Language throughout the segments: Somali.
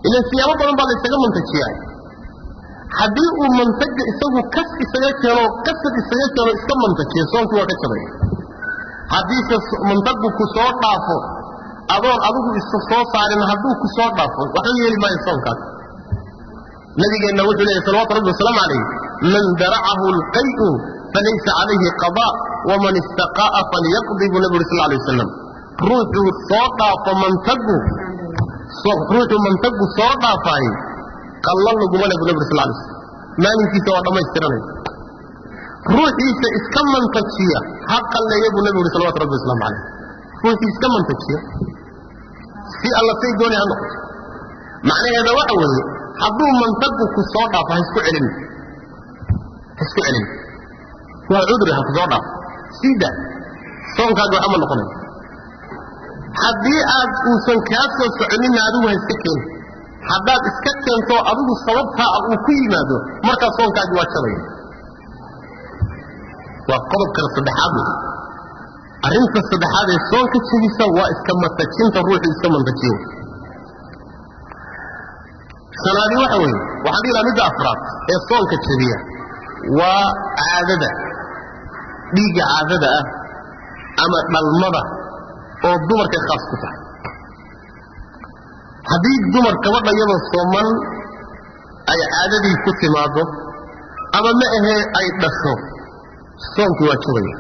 ilan siyaabo badan baa la ysaga mantajiyaa haddii uu mantaga isagu kas isaga keeno qasad isaga keeno iska mantajiyo soonkii waa ka jabaya haddiise mantagu ku soo dhaafo adoon adigu isa soo saarin hadduu ku soo dhaafo waxba yeeli maayo soonkaas nabigeenna wuxuu leeyahy salawatu rabbi wasalaamu calayh man daracahu lqayu falaysa calayhi qada waman istaqa'a falyaqdi buu nabi uri sal lay wasalam ruuxuu soo dhaafo mantagu ruuxuu mantagu soo dhaafaay qallo laguma le bu nabi uri sal lay slam maalinkiisa waa dhammaystiranay ruuxiisa iska mantajiya ha qalleeya buu nabi uri salawatu rabbi wasalaamu calayh ruuxii iska mantajiya si alla say doonay ha noqoto macnaheeda waxa weeye hadduu mantagu ku soo dhaafo ha isku celin ha isku celin waa cudri ha ku soo dhaafo siida soonkaagi waxba ma noqonayo haddii aad uusan kaa soo soconinna adigu ha iska keeni haddaad iska keento adigu sababtaa uu ku yimaado markaa soonkaagi waa jabaya waa qodobkana saddexaad wey arrinta saddexaad ee soonka jebisa waa iska mantajinta ruuxu iska mantajiyo shanaadi waxa weeye waxaan dhihi lahaa midda afraad ee soonka jebiya waa caadada dhiigga caadada ah ama dhalmada oo dumarkay khaas ku tahay haddii dumar gabadha iyadoo sooman ay caadadii ku timaado ama ma ahee ay dhasho soonkii waa jabaya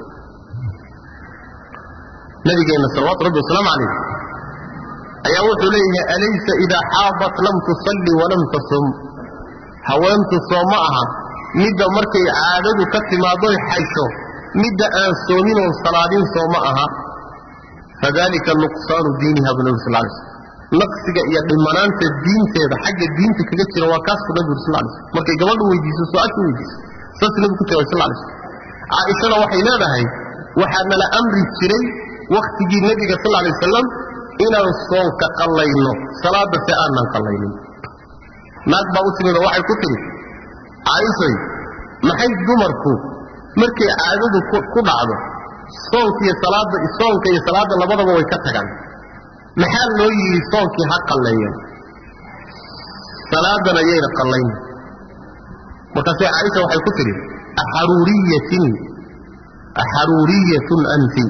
nabigeenna salawaatu rabbi wasalaamu calayh ayaa wuxuu leeyahay alaysa idaa xaadat lam tusalli walam tasum haweentu soo ma aha midda markay caadadu ka timaadoy xaysho midda aan soomin oon salaadin soo ma aha fadalika nuqsaanu diiniha bu nabi sal lay slm naqsiga iyo dhimanaanta diinteeda xagga diinta kaga jira waa kaas bu nabi uri sal lay slm markay gabadhu weydiiso su-aasha weydiiso saas nabi ku jawabay sal lay slm caaishana waxay leedahay waxaa nala amri jiray wakhtigii nebiga sal lay wasalam inaan soonka qallayno salaada se aanan qallaynin naag baa u timid oo waxay ku tidhi caaishay maxay dumarku markay caadadu ku dhacdo soonkiiyo salaadda soonka iyo salaadda labadaba way ka tagaan maxaa loo yidhi soonkii ha qalleeyeen salaadana yayna qallayn markaasay caaisha waxay ku tidhi axaruuriyatin axaruuriyatun anti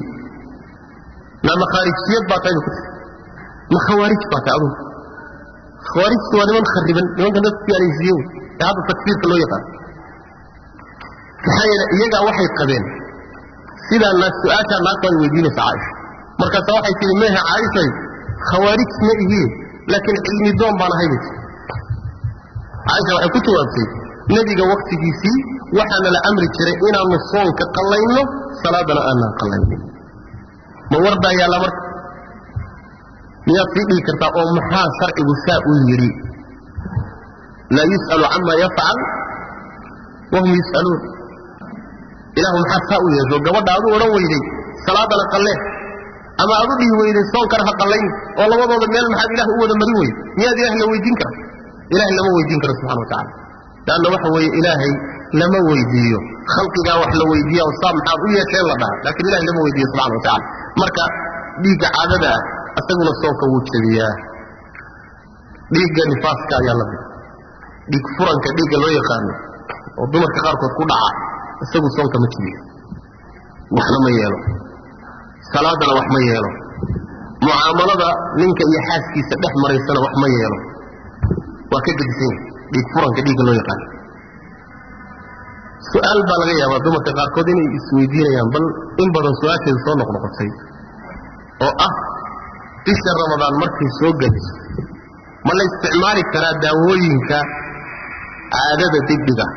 nama khaarijiyad baa tahay ku tii ma khawaarij baa tahay adugu khawaarijtu waa niman khariban nimanka dadku gaalaysiiye ee hadda takfiirka loo yaqaan maxaa yeele iyagaa waxay qabeen sidaa naag su-aashaa naagta ay weydiinaysa caaisha markaasa waxay tihi mehe caaishay khawaarij ma ihiin laakiin cilmi doon baan ahay bay tii caaisha waxay ku jawaabtay nebiga waktigiisii waxaana la amri jiray inaanu soonka qallayno salaadana aanan qallaynin ma wardaa yaalla marka miyaad sii dhigi kartaa oo maxaa sharcigu saa u yidhi laa yus'alu cama yafcal wahum yus'aluun ilaahu maxaa saa u yeesho gabadha adu odhan weyday salaadana qallee ama adu dhihi weyday soonkana ha qallayn oo labadooda meel maxaad ilaah u wada marin weyday miyaad ilaah la weydiin kara ilahay lama weydiin karo subxana wa tacala leanna waxa weeye ilaahay lama weydiiyo khalqigaa wax la weydiiya oo saa maxaad u yeesheen la dhaha laakiin ilahay lama weydiiyo subxana wa tacala marka dhiigga caadada ah isaguna soonka wuu jebiyaa dhiigga nifaaska ayaa la mid dhiig furanka dhiigga loo yaqaano oo dumarka qaarkood ku dhaca isagu soonka ma jebiyo waxna ma yeelo salaadana wax ma yeelo mucaamalada ninka iyo xaaskiisa dhex maraysana wax ma yeelo waa ka gedisan yahay dhiig furanka dhiigga loo yaqaano su-aal baa laga yaabaa dumarka qaarkood inay isweydiinayaan bal in badan su-aasheeda soo noqnoqotay oo ah bisha ramadaan markay soo geliso ma la isticmaali karaa daawooyinka caadada degdega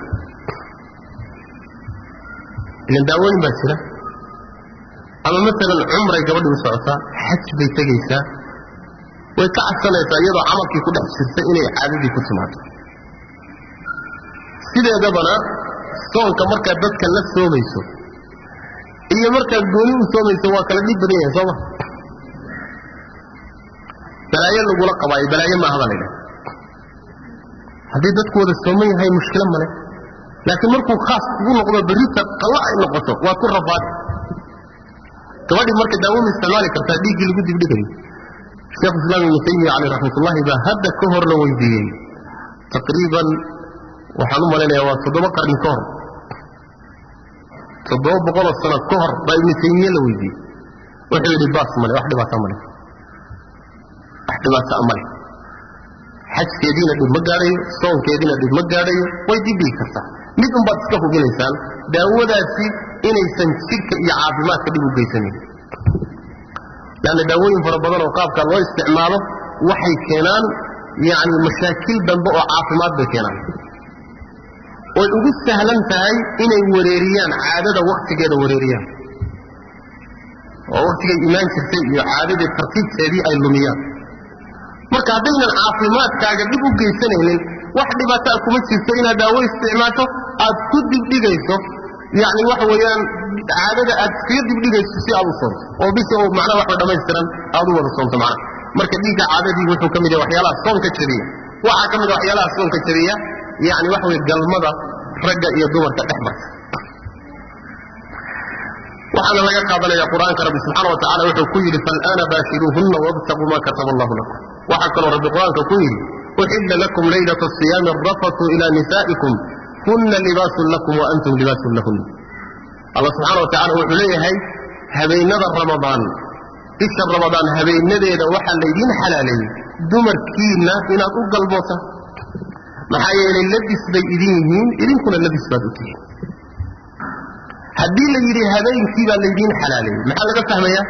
ilan daawooyin baa jira ama maalan cumray gabadhii u socotaa xaj bay tegaysaa way ka cabsanaysaa iyadoo camalkii ku dhex jirta inay caadadii ku timaado sideedabana soonka markaad dadka la soomayso iyo markaad gooni u soomayso waa kala dhib badan yahay sooma balaayo lagula qabaayo balaayo maaha baa laydhaha haddii dadku wada sooman yahay mushkilo male laakiin markuu khaas ugu noqdo berrita qalla ay noqoto waa ku rafaad gabadhii marka daawo ma isticmaali kartaa dhiiggii lagu dibdhigayo sheekh islaam ibnu taymiya caleyh raxmatullahi baa hadda ka hor la weydiiyey taqriiban waxaan u malaynayaa waa toddoba qarni ka hor toddoba boqoloo sano ka hor baa ibnu taymiye la weydiiyey wuxuu yidhi baas male wax dhibaata male wax dhibaata male xajkeediina dhib ma gaadhayo soonkeediina dhib ma gaadhayo way dibdhigi kartaa mid un baad iska hubinaysaan daawadaasi inaysan jidhka iyo caafimaadka dhib u geysanayn lanna daawooyin fara badan oo qaabkaa loo isticmaalo waxay keenaan yani mashaakil dambe oo caafimaad bay keenaan way ugu sahlan tahay inay wareeriyaan caadada waktigeeda wareeriyaan oo waktigay imaan jirtay iyo caadadii tartiibteedii ay lumiyaan marka haddaynan caafimaadkaaga dhib u geysanaynin wax dhibaataa kuma jirto inaad daawo isticmaasho aad ku dibdhigayso yani waxa weeyaan caadada aad iskaga dibdhigayso si aad u soonto oo bis oo macnaha waxba dhammaystiran aad u wada soonto macnaha marka dhiigga caadadii wuxuu ka mid yahay waxyaalaha soonka jabiya waxaa ka mid a waxyaalaha soonka jabiya yani waxa weye galmada ragga iyo dumarka dhex marta waxaana laga qaadanaya qur-aanka rabbi subxaana wa tacala wuxuu ku yidhi fal'aana baashiruuhunna wabtaquu ma kataba allahu lakum waxaa kaloo rabbi qur-aanka ku yidhi uxilla lakum laylata asiyaami arafatu ila nisaa'ikum huna libaasun lakum wa antum libaasun lahunna allah subxaana wa tacala wuxuu leeyahay habeenada ramadaan bisha ramadaan habeenadeeda waxaa laydiin xalaaleeyey dumarkiinna inaad u galbootaan maxaa yeelay labis bay idin yihiin idinkuna labis baad u tihiin haddii la yidhi habeenkii baa laydiin xalaaleeyey maxaa laga fahmaya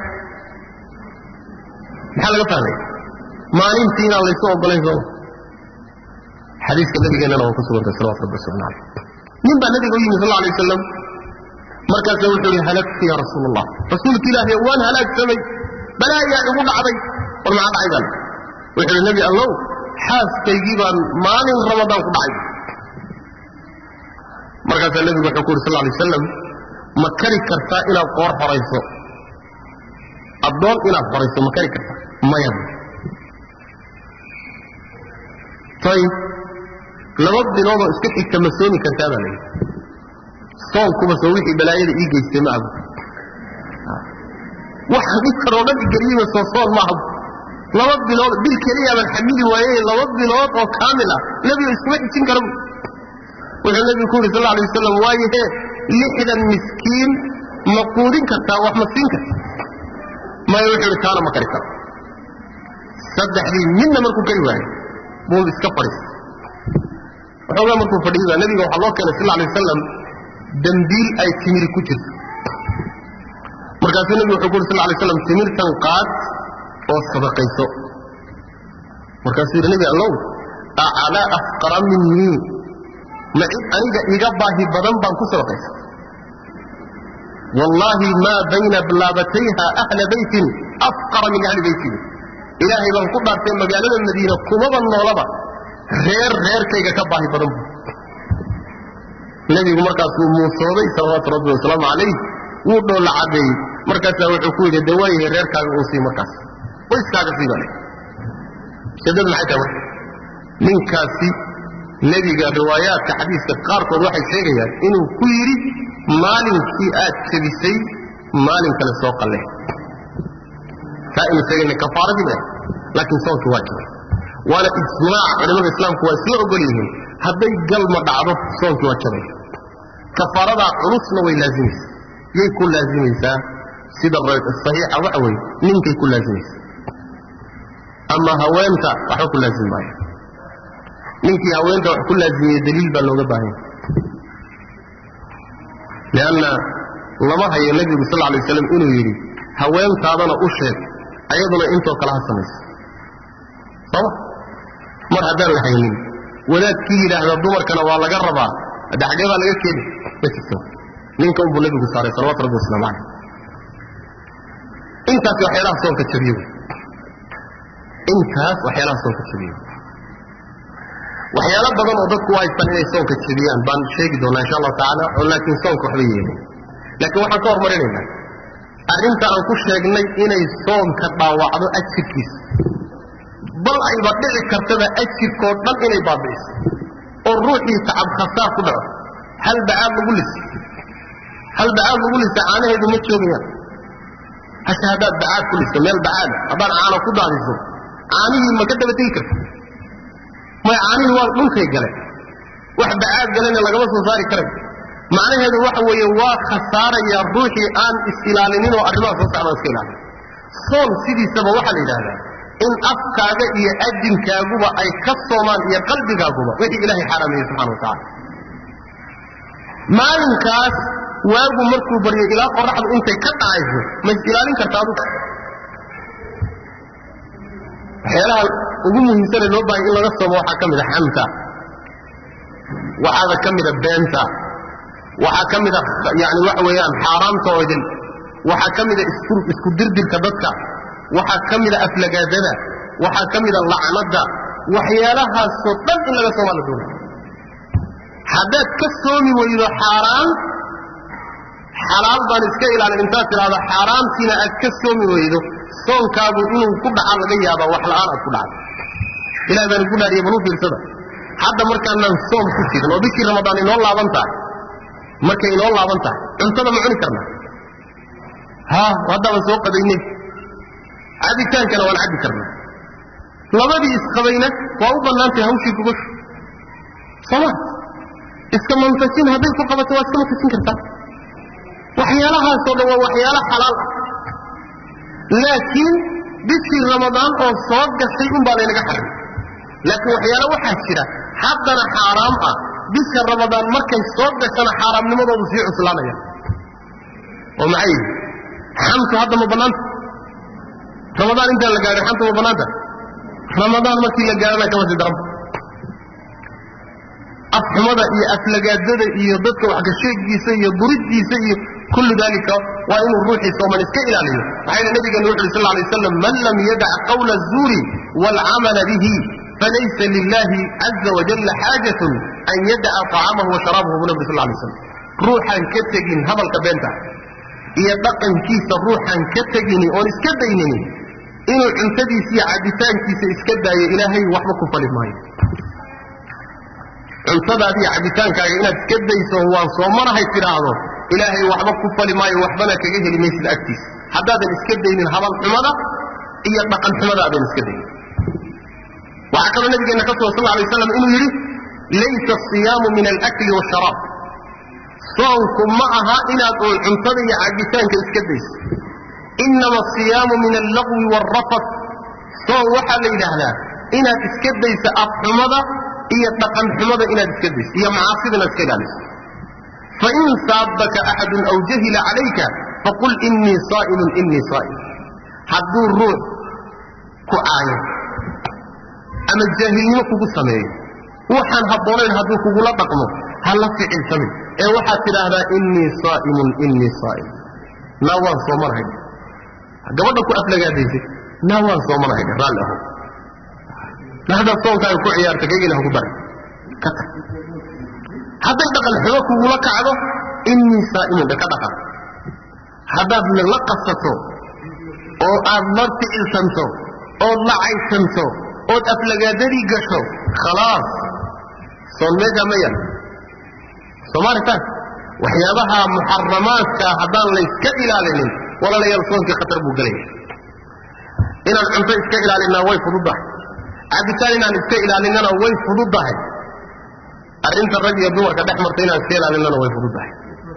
maxaa laga fahmaya maalintii inaan laysu ogolayn sooma xadiiska nabigeennana waa ku sugantay salawatu rabbi wasalam caleyh nin baa nabiga u yimi sal alay wasalam markaasa wuxuu yihi halagtu ya rasuul allah rasuulka ilaahay waan halaagsamay balaayaa igu dhacday war maxaa dhacay baan wuxuu yihi nebi allow xaaskaygii baan maalin ramadaan ku dhacay markaasaa nebigu wuxuu ku yuri sal alay wasalam ma kari kartaa inaad qoor xorayso addoon inaad xorayso ma kari kartaa maya ayib laba biloodoo iska xigta ma soomi kartaa baa layidhi soonkuba soo wixii balaayada ii geystay ma abu waxa dhibkan oo dhan igeliyeyba soo soon ma abu laba bilood bil keliyaaban xamili waayey laba bilood oo kaamil ah nebiga iskuma xijin kara wuxuu nebigu ku yidhi sal alay wasalam waayahe lixdan miskiin ma quudin kartaa wax ma siin karta maya wuxuu ihi taana ma kari karo saddexdii midna markuu kari waayo buu iska fadhiis waxoogaa markuu fadhiiba nebiga waxaa loo keenay sal alay wasalam dambiil ay timiri ku jirto markaasuu nebigu wuxuu ku yuri sal alay slam timirtan qaad oo sadaqayso markaasuu yidhi nebi allow aclaa afqara minii ma cid aniga iga baahi badan baan ku sadaqaysa wallaahi maa bayna blaabatayha ahla beytin afqara min ahli beytihi ilaahay baan ku dhaartay magaalada madiina kumaba noolaba reer reerkayga ka baahi badan bu nebigu markaasuu muusooday salawaatu rabbi wasalaamu calayh wuu dhoolla caddeeyey markaasaa wuxuu ku yidhi dawaayahay reerkaaga uu sii markaas qoyskaaga sii baa shadadu maxay tahay marka ninkaasi nebiga riwaayaadka xadiiska qaarkood waxay sheegayaan inuu ku yidhi maalinkii aad jebisay maalin kale soo qalle taa inu sheegayna kafaaradii ba laakiin soonkii waa jibay waana ijmaac culimada islaamku waa isla ogol yihiin hadday galma dhacdo soonkii waa jabay kafaaradaa culusna way laazimaysaa yay ku laazimaysaa sida saxiixa waxa weeye ninkay ku laazimaysaa ama haweenta waxba ku laazimi maayo ninkii haweenta wax ku laazimiyey daliil baa looga baahanya lianna lama hayo nebigu sal alay waslam inuu yidhi haweentaadana u sheeg ayaduna intoo kale ha samayso sooma mar haddaan la haynin wadaadkii yidhaahda dumarkana waa laga rabaa hadde xaggee baa laga keeni ma jirto ninka unbuu nebigu saaray salawatu rabbi waslamu caleyh intaas waxyaalaha soonka jabiye wey intaas waxyaalaha soonka jabiye waxyaalo badan oo dadku u haystaan inay soonka jebiyaan baan sheegi doonaa insha allahu tacaala oo laakiin soonka waxba yeelin laakiin waxaan ka hormarinaynaa arrinta aan ku sheegnay inay soonka dhaawacdo ajirkiisa bal ayba dhici kartaba ajirkoo dhan inay baabi'iso oo ruuxii tacab khasaar ku dhaco hal bacaad lagu lis hal bacaad lagu lisa caanaheedu ma joogayaan hasha haddaad bacaad ku liso meel bacaada haddaad caano ku daadiso caanihii ma ka daba tegi karta may caanihii waa dhulkay galeen wax bacaad galena lagama soo saari karay macnaheedu waxa weeye waa khasaaraya ruuxii aan is-ilaalinin oo arrimaha soo socda iska ilaalin soon sidiisaba waxaa la yidhahdaa in afkaaga iyo adinkaaguba ay ka soomaan iyo qalbigaaguba wixii ilaahay xaaraameeyey subxana wa tacala maalinkaas waagu markuu baryo ilaa qoraxdu intay ka dhacayso ma is ilaalin karta adugu waxyaalaha ugu muhiimsane loo bahay in laga soomo waxaa ka mid a xamta waxaada ka mida beenta waxaa ka mida yani waxa weeyaan xaaraamta oo idin waxaa ka mida isku dirdirka dadka waxaa ka mida aflagaadada waxaa ka mida lacnada waxyaalahaasoo dhan in laga soomaa la doonay haddaad ka soomi weydo xaaraan xalaal baan iska ilaalin intaad tidhahdo xaaraamtiina aad ka soomi weydo soonkaagu inuu ku dhaca laga yaaba wax la'aan aad ku dhacdo ilahi baan igu dhaariye bal u fiirsada hadda markaanaan soom ku jirin oo bishii ramadaan inoo laaban tahay markay inoo laaban tahay cuntada ma cuni karna ha haddaaban soo qadaynay cabitaankana waan cabbi karnaa labadii isqabayna waa u bannaantahay hawshii gogoshu sooma iska mantajin hadday ku qabato waa iska mantajin kartaa waxyaalahaasoo dhan waa waxyaalo xalaal ah laakiin bishii ramadaan oo soo gashay unbaa laynaga xarimay laakiin waxyaalo waxaa jira haddana xaaraam ah bisha ramadaan markay soo gashana xaaraamnimadoodu sii cuslaanaya oo maxay yihi xamtu hadda ma bannaanta ramadaan intaan la gaadhin xamtu ma bannaanta ramadaan markii la gaadhana kama sii daran afxumada iyo aflagaadada iyo dadka waxgasheegiisa iyo buridiisa iyo kullu dalika waa inuu ruuxii sooman iska ilaaliyo waxayna nabigeenu wuxu uhi sal lay waslam man lam yadac qawla الzuuri wاlcamala bihi falaysa lilahi caza wajalla xaajatun an yadaca طacaamahu wa sharaabahu bu nabri sal lay slam ruuxaan ka tegin hadalka beenta iyo dhaqankiisa ruuxaan ka tegini oon iska daynini inuu cuntadiisa iyo cabitaankiisa iska daayo ilaahay waxba ku fali maayo cuntadaadi iyo cabitaankaaga inaad iska dayso waan soomanahay tidhaahdo ilaahay waxba ku fali maayo waxbana kaga heli maysid agtiisa haddaadan iska daynin hadal xumada iyo dhaqan xumada aadan iska daynin waxaa kaloo nabigeenna ka sugan sal lla alay waslam inuu yidhi laysa asiyaamu min alakli waasharaab soonku ma aha inaad uun cuntada iyo cabitaanka iska dayso inama asiyaamu min allaqwi waalrafat soon waxaa la yidhaahdaa inaad iska dayso afxumada iyo dhaqan xumada inaad iska dayso iyo macaasida inaad iska ilaaliso fain saabaka axadun aw jahila calayka faqul inii saa'imun inii saa'im hadduu ruux ku caayo ama jaahilnimo kugu sameeyo waxaan habboonayn hadduu kugula dhaqmo ha la ficilsamin ee waxaad tidhaahdaa inii saa'imun inii saa'im naa waan soomanahay gabadha ku aflagaadaysay naa waan soomanahay raalli aho haddaad soonkaaga ku ciyaarta kaygina haku daray ka tag hadday dhaqan xumo kugula kacdo inii saa'imun dhe ka dhaqan haddaad la qasato oo aad la ficilsanto ood la caysanto ood aflagaadadii gasho khalaas soon meeshaa ma yal soomaalitaan waxyaabaha muxaramaadkaa haddaan layska ilaalinin walaalayaal soonkii khatar buu gelaya inaan cunto iska ilaalinaa way fududahay cabitaan inaan iska ilaalinana way fududahay arrinta rag iyo dumarka dhex marta inaan iska ilaalinana way fududahay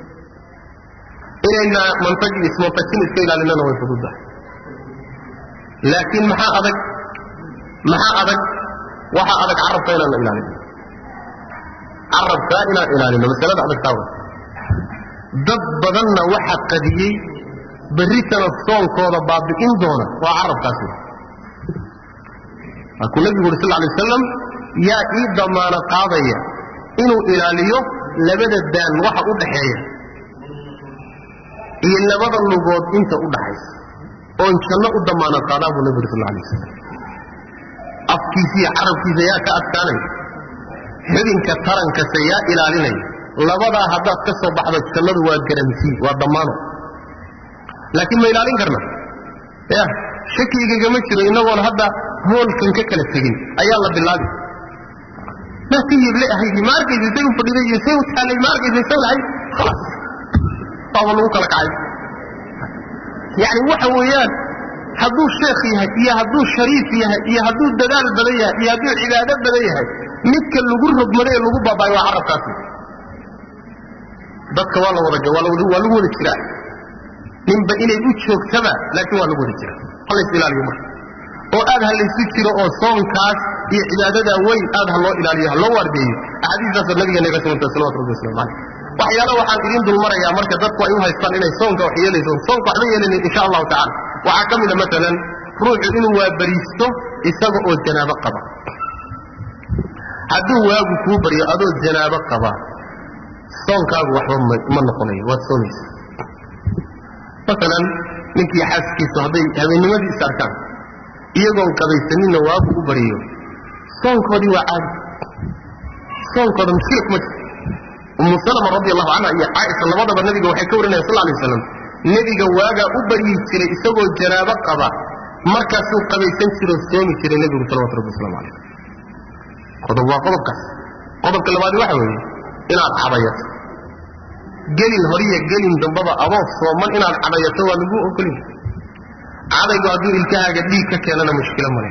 inayna mantag iyo ismantajin iska ilaalinana way fududahay laakiin maxaa adag maxaa adag waxaa adag carabka inaan ilaalino carabkaa inaan ilaalino masalada adagtaa wa dad badanna waxa qadiyey berritana soonkooda baabi'in doona waa carabkaasi waakuu nabigu uri sal lay wasalam yaa ii damaano qaadaya inuu ilaaliyo labada daan waxa u dhaxeeya iyo labada lugood inta u dhaxaysa oon janno u damaano qaadaa buu nabi uri sal lay wasalam afkiisa iyo carabkiisa yaa ka adkaanaya xubinka tarankase yaa ilaalinaya labadaa haddaad ka soo baxdo jannadu waa garantii waa dammaano laakiin ma ilaalin karna ya shakigagama jiro inagoon hadda hoolkan ka kala tegin ayaa la bilaabi maa ka yeble ahaydi ma arkaysa say u fadhiday iyo say u taallay ma arkaysa say lahay khalaas waaba lagu kala kacay yani waxa weeyaan hadduu sheekh yahay iyo hadduu shariif yahay iyo hadduu dadaal badan yahay iyo hadduu cibaado badan yahay midka lagu rogmado ee lagu baabaayo waa carabkaasi dadka waa la wada waa lagu wada jiraa ninba inay u joogtaba laakiin waa lagu wada jiraa halays ilaaliyo marka oo aad ha laysu jiro oo soonkaas iyo cibaadadaa weyn aad ha loo ilaaliyo ha loo waardeeyo axaadiistaasoo nabigeena ka suganta salawatu rabbi waslamu caleyh waxyaala waxaan idin dulmarayaa marka dadku ay u haystaan inay soonka wax yeelayso soonka waxba yeelayn insha allahu tacala waxaa ka mida maalan ruuxu inuu waabariisto isaga oo janaabo qaba hadduu waagu kuu baryo adoo janaabo qaba soonkaagu waxba ma noqonayo waad soomaysa maalan ninkii xaaskiisu hadday habeennimadii is arkaan iyagoon qabaysaninna waagu u baryo soonkoodii waa caadi soonkooda mushkila kuma jirto umu salama radi allahu canha iyo caaisha labadaba nabiga waxay ka warinayan sal lay waslam nebiga waagaa u baryi jiray isagoo janaabo qaba markaasuu qabaysan jiroo soomi jiray nebigu salawatu rabbi waslamu calayh qodob waa qodobkaas qodobka labaad waxa weeye inaad cadayato gelin horiya gelin dambaba adoo sooman inaad cadayato waa lagu ogolin cadaygu hadduu ilkahaaga dhiig ka keenana mushkilo male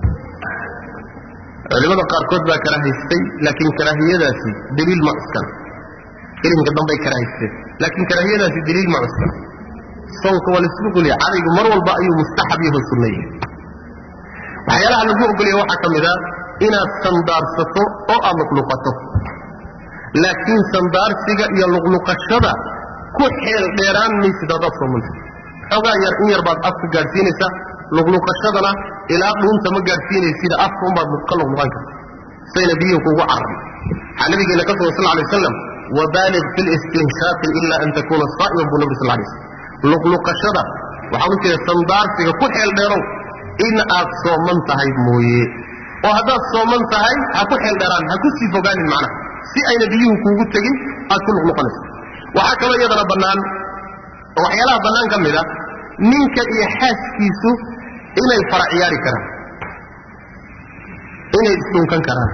culimada qaarkood baa karahaystay laakiin karaahiyadaasi daliil ma cuskana gelinka dambay karahaysteen laakiin karaahiyadaasi daliil ma cuskana soonka waa laisku ogolya cadaygu mar walba ayuu mustaxab yaho sunnaye waxyaalaha lagu ogolya waxaa ka mid a inaad sandaarsato oo aad luqluqato laakiin sandaarsiga iyo luqluqashada ku xeel dheeraan maysid haddaad soomanta xoogaa yar in yar baad afka gaadhsiinaysa luqluqashadana ilaa dhuunta ma gaadhsiinaysida afka unbaad ka luqluqan karta sayna biyuhu kugu carari waxaa nabigeena ka sugan sal lay waslam wabaaliq fi listinshaaqi ila an takuuna saa'iman buu nabi sal lay slam luqluqashada waxaa u jeeda sandaarsiga ku xeel dheerow in aad sooman tahay mooye oo haddaad sooman tahay ha ku xeel dheeraan ha ku sii fogaanin macnaha si ayna biyuhu kuugu tegin aad ku luqluqanayso waxaa kaloo iyadana bannaan oo waxyaalaha bannaan ka mid a ninka iyo xaaskiisu inay fara ciyaari karaan inay isdhunkan karaan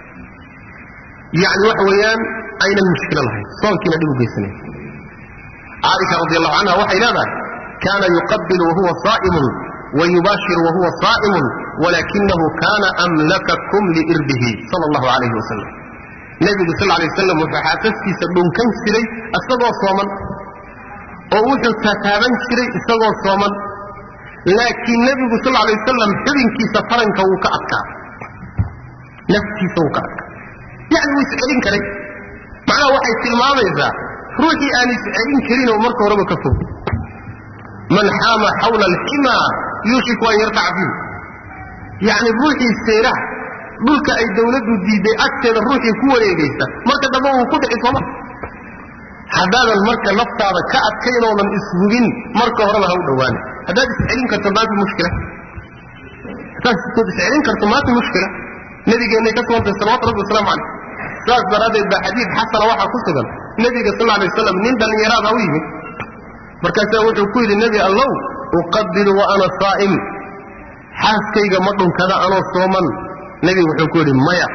yacni waxa weeyaan aynan mushkilo lahayn soonkiina dhib u geysanayn caaisha radi allahu canha waxay leedahay kaana yuqabilu wahuwa saa'imun wayubaashiru wahuwa saa'imun walakinahu kana amlakakum liirbihi sala allahu calayhi wasalam nebigu sal lay wasalam wuxuu xaasaskiisa dhunkan jiray isagoo sooman oo wuxuu tataaban jiray isagoo sooman laakiin nebigu sal lay wasalam xubinkiisa faranka wuu ka adkaa naftiisa wuu ka adkaa yacni wuu iscelin karay macnaha waxay tilmaamaysaa ruuxii aan iscelin karin oo marka horeba ka fog man xaama xawla alximaa yuushiku an yartaca fiihi yacni ruuxii seeraha dhulka ay dawladdu diiday agteeda ruuxii ku wareegaysa marka dambe wuu ku dhici sooma haddaadan marka naftaada ka adkaynoodan ishubin marka horeba ha u dhowaana haddaad iscelin karto maanta mushkila haddaad iscelin karto maanta mushkila nabigeennay ka sugantay salawatu rabbi wasalaamu calayh saas daraaddeed baa xadiid xasana waxaa ku sugan nebiga sal alay wasalam nin dhallinyaraada u yimid markaasaa wuxuu ku yidhi nebi allow uqabilu wa ana saa'im xaaskayga ma dhunkada anoo sooman nebigu wuxuu ku yidhi maya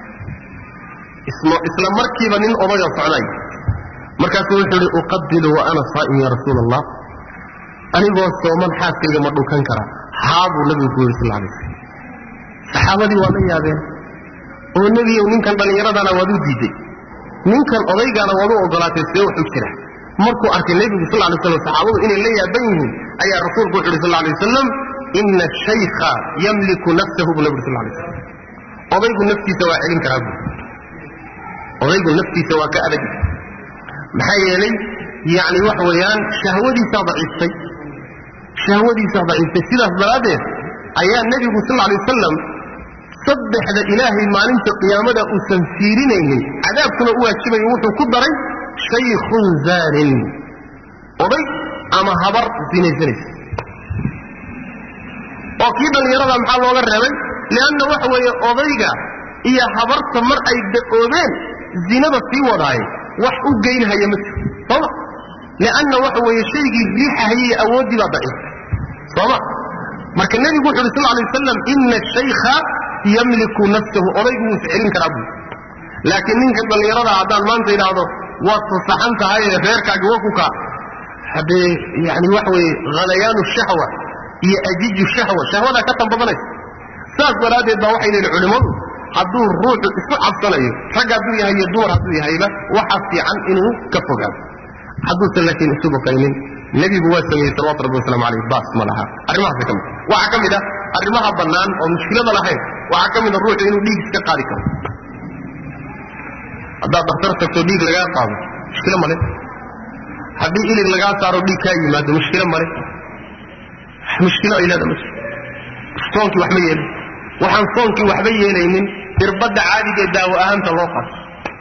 isla markiiba nin odayo socday markaasuu wuxuu yidhi uqabilu wa ana saa'im ya rasuul allah anigoo sooman xaaskayga ma dhunkan kara haa buu nebigu ku yidhi sal alay slam saxaabadii waa la yaabeen oo nebiyow ninkan dhallinyaradana waad u diiday ninkan odaygaana waad u ogolaatay see wax u jira markuu arkay nebigu sal lay slam saxaabadu inay la yaaban yihiin ayaa rasuulku wuxu uhi sal lay wasalam ina shaykha yamliku nafsahu buu nebigu sal lay slam odaygu naftiisa waa celin karaa buu odaygu naftiisa waa ka adag maxaa yeelay yacni waxa weeyaan shahwadiisaa daciiftay shahwadiisaa daciiftay sidaas daraaddeed ayaa nebigu sal lay wasalam saddexda ilaahay maalinta qiyaamada uusan fiirinaynin cadaabkuna u waajibayo wuxuu ku daray shaykhun zaanin oday ama habar sinaysanaysa oo kii dhallinyarada maxaa looga reebay lianna waxa weeye odayga iyo habarta mar ay da'oobeen zinada sii wadaaye wax u geynhaya ma jiro sooma lianna waxa weeye shaygii riixahayay awooddii baa daciiftay sooma marka nebigu wuxu uhi sal lay wasalam ina shaykha yamliku nafsahu odaygu wuu iscelin karaa buu laakiin ninka dhallinyarada haddaan maanta idhaahdo waad fasaxan tahay ee reerkaagi wakuka haddee yani waxa weeye halayaanu shahwa iyo ajiju shahwa shahwadaa ka tanbadanaysa saas daraaddeed baa waxay leeyihin culimmadu hadduu ruuxu isu cabsanayo rag hadduu yahay iyo dumar hadduu yahayba waxaa fiican inuu ka fogaado hadduusan laakiin isu baqaynin nebigu waa sameeyey salawatu rabbi waslamu aleyh baas ma laha arrimahaasa ka mid waxaa ka mid ah arrimaha bannaan oo mushkilada lahayn waxaa ka mid a ruuxu inuu dhiig iska qaadi karo haddaad daktar tagto dhiig lagaa qaado mushkilo male haddii ilig lagaa saaro dhiig kaa yimaado mushkilo male mushkilo ay leeda ma jiro soonkii waxma yeelin waxaan soonkii waxba yeelaynin irbadda caadigae daawo ahaanta loo qaato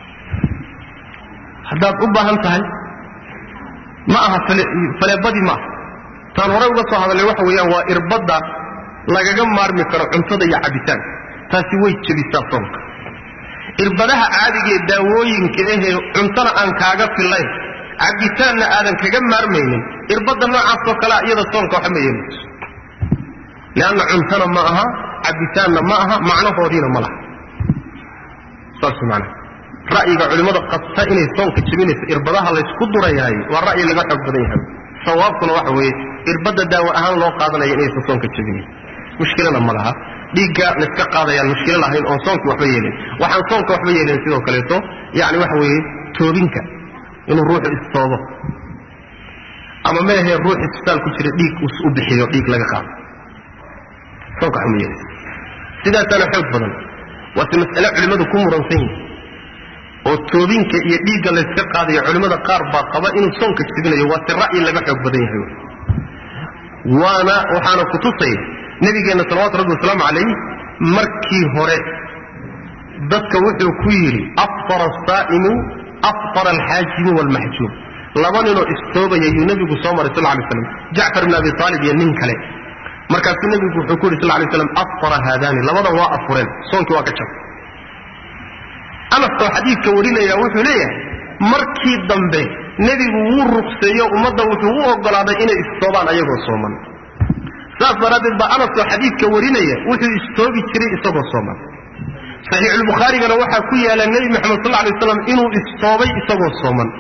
haddaad u baahan tahay ma aha faleebadii maaha taan horey uga soo hadalnay waxa weeyaan waa irbadda lagaga maarmi karo cuntada iyo cabitaanka taasi way jebisaa soonka irbadaha caadigaee daawooyinka ahee cuntona aan kaaga fillayn cabitaanna aadan kaga maarmaynin irbadda noocaasoo kalea iyada soonka waxa ma yeelayso leanna cuntona ma aha cabitaanna ma aha macnahoodiina ma laha saas maanaa ra'yiga culimmada qabta inay soonka jebinayso irbadaha laysku durayahay waa ra'yi laga xoog badan yahay sawaabkuna waxa weeye irbadda daawo ahaan loo qaadanaya inaysan soonka jebinayn mushkilana ma laha dhiigga layska qaadayaan mushkilo lahayn oon soonkii waxba yeelin waxaan soonka waxba yeelin sidoo kaleeto yani waxa weeye toobinka inuu ruuxu istoobo ama meahee ruux isbitaal ku jira dhiig u bixiyo dhiig laga qaado soonka waxba ma yeelayso sidaasaana xoog badan waase mas'ale culimmadu ku muransan yihin oo toobinka iyo dhiigga layska qaadayo culimmada qaar baa qaba inuu soonka jebinayo waa si ra'yi laga xoog badan yahay waana waxaana kutusaya nabigeenna salawatu rabbi wasalaamu calayh markii hore dadka wuxuu ku yidhi afara asaa'imu afara alxaajimu waalmaxjuum laba ninoo istoobaya yuu nebigu soo maray sal lay slam jacfar ibn abi aalib iyo nin kale markaasuu nebigu wuxuu ku yidhi sal lay slam afara haadaani labadan waa afureen soonkii waa ka jab anas oo xadiidka warinaya wuxuu leeyahay markii dambe nebigu wuu ruqseeyo ummadda wuxuu u ogolaaday inay istoobaan ayagoo sooman saas daraaddeed baa anas oo xadiidka warinaya wuxuu istoobi jiray isagoo sooman saxiixulbukhaarigana waxaa ku yaala nebi moxamed sal lay waslam inuu istoobay isagoo sooman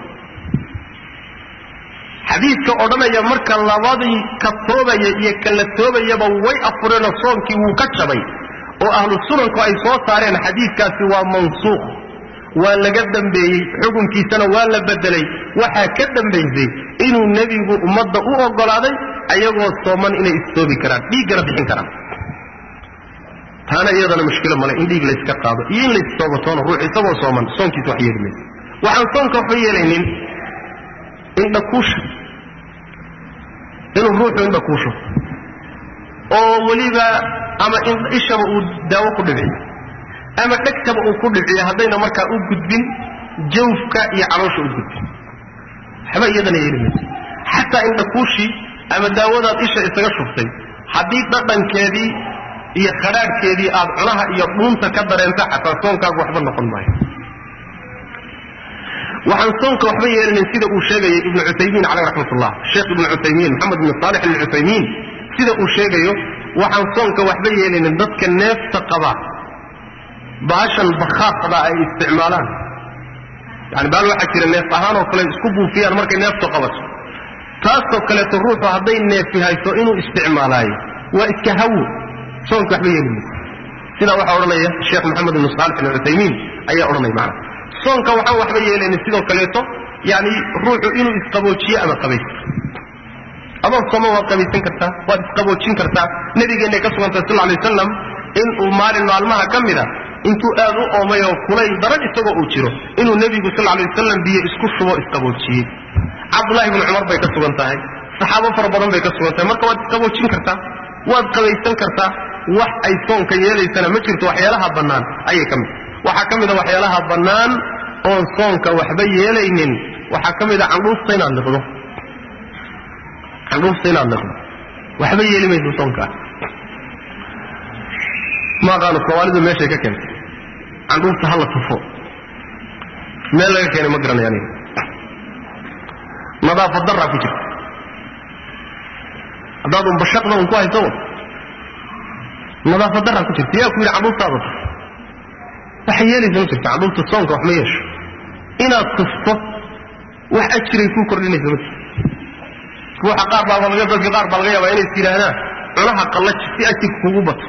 xadiidka odhanaya marka labadii ka toobaya iyo ka la toobayaba way afureenoo soonkii wuu ka jabay oo ahlu sunanku ay soo saareen xadiidkaasi waa mansuukh waa laga dambeeyey xukunkiisana waa la bedelay waxaa ka dambaysay inuu nebigu ummadda u ogolaaday ayagoo sooman inay istoobi karaan dhiiggana bixin karaan taana iyadana mushkilo male in dhiig layska qaado iyo in laystoobatoono ruux isagoo sooman soonkiisa wax yeeli mayso waxaan soonka waxba yeelaynin indhakuusha inuu ruuxu indhakuusho oo weliba ama ishaba uu daawo ku dhibciyo ama dhegtaba uu ku dhibciyo haddayna markaa u gudbin jawfka iyo caloosha u gudbin waxba iyadana yeeli mayso xataa indhakuushii ama daawadaad isha isaga shubtay haddii dhadhankeedii iyo khadhaadhkeedii aad cunaha iyo dhuunta ka dareenta xataa soonkaagu waxba noqon maayo waxaan soonka waxba yeelinin sida uu sheegaya ibnu cuthaymiin caleyh raxmat ullah sheekh ibnu cuthaymiin maxamed ibn saalix ibnu cuthaymiin sida uu sheegayo waxaan soonka waxba yeelinin dadka neefta qaba baashan bakhaaqda ay isticmaalaan yani baal waxaa jira neef ahaan oo kale isku buufiyaan markay neeftu qabato taasoo kaleeto ruuxu hadday neefi hayso inuu isticmaalaayo waa iska hawo soonka waxba yeeli mayso sidaa waxaa odhanaya sheekh maxamed ibnu saalix ibnu cuthaymiin ayaa odhanaya macana soonka waxaan waxba yeelaynin sidoo kaleeto yani ruuxu inuu isqaboojiyo ama qabaysto adoon sooma waad qabaysan kartaa waad isqaboojin kartaa nabigeennay ka sugantay sal lay wasalam inuu maalin maalmaha ka mida intuu aad u oomay oo kulayl daran isagoo uu jiro inuu nebigu sal lay wasalam biyo isku shubo isqaboojiyey cabdullahi bni cumar bay ka sugan tahay saxaabo fara badan bay ka sugan tahay marka waad isqaboojin kartaa waad qabaysan kartaa wax ay soonka yeelaysana ma jirto waxyaalaha bannaan ayay ka mid waxaa ka mida waxyaalaha bannaan oon soonka waxba yeelaynin waxaa ka mida candhuufta inaad liqdo candhuufta inaad liqdo waxba yeeli mayso soonkaa ma aqaano soomaalidu meeshay ka keentay candhuufta hala tufo meel laga keenay ma garanay aniga nadaafad daraa ku jirta haddaad un bashaqda un ku hayso nadaafad daraa ku jirta yaa ku yidhi candhuuftaada tuf waxay yeelaysa ma jirta candhuufta soonka wax ma yeesho inaad tufto wax ajiray kuu kordhinaysa ma jirto ruuxa qaar baa laga dadka qaar baa laga yaabaa inay is yidhaahdaan cunaha qallaji si ajirka kugu bato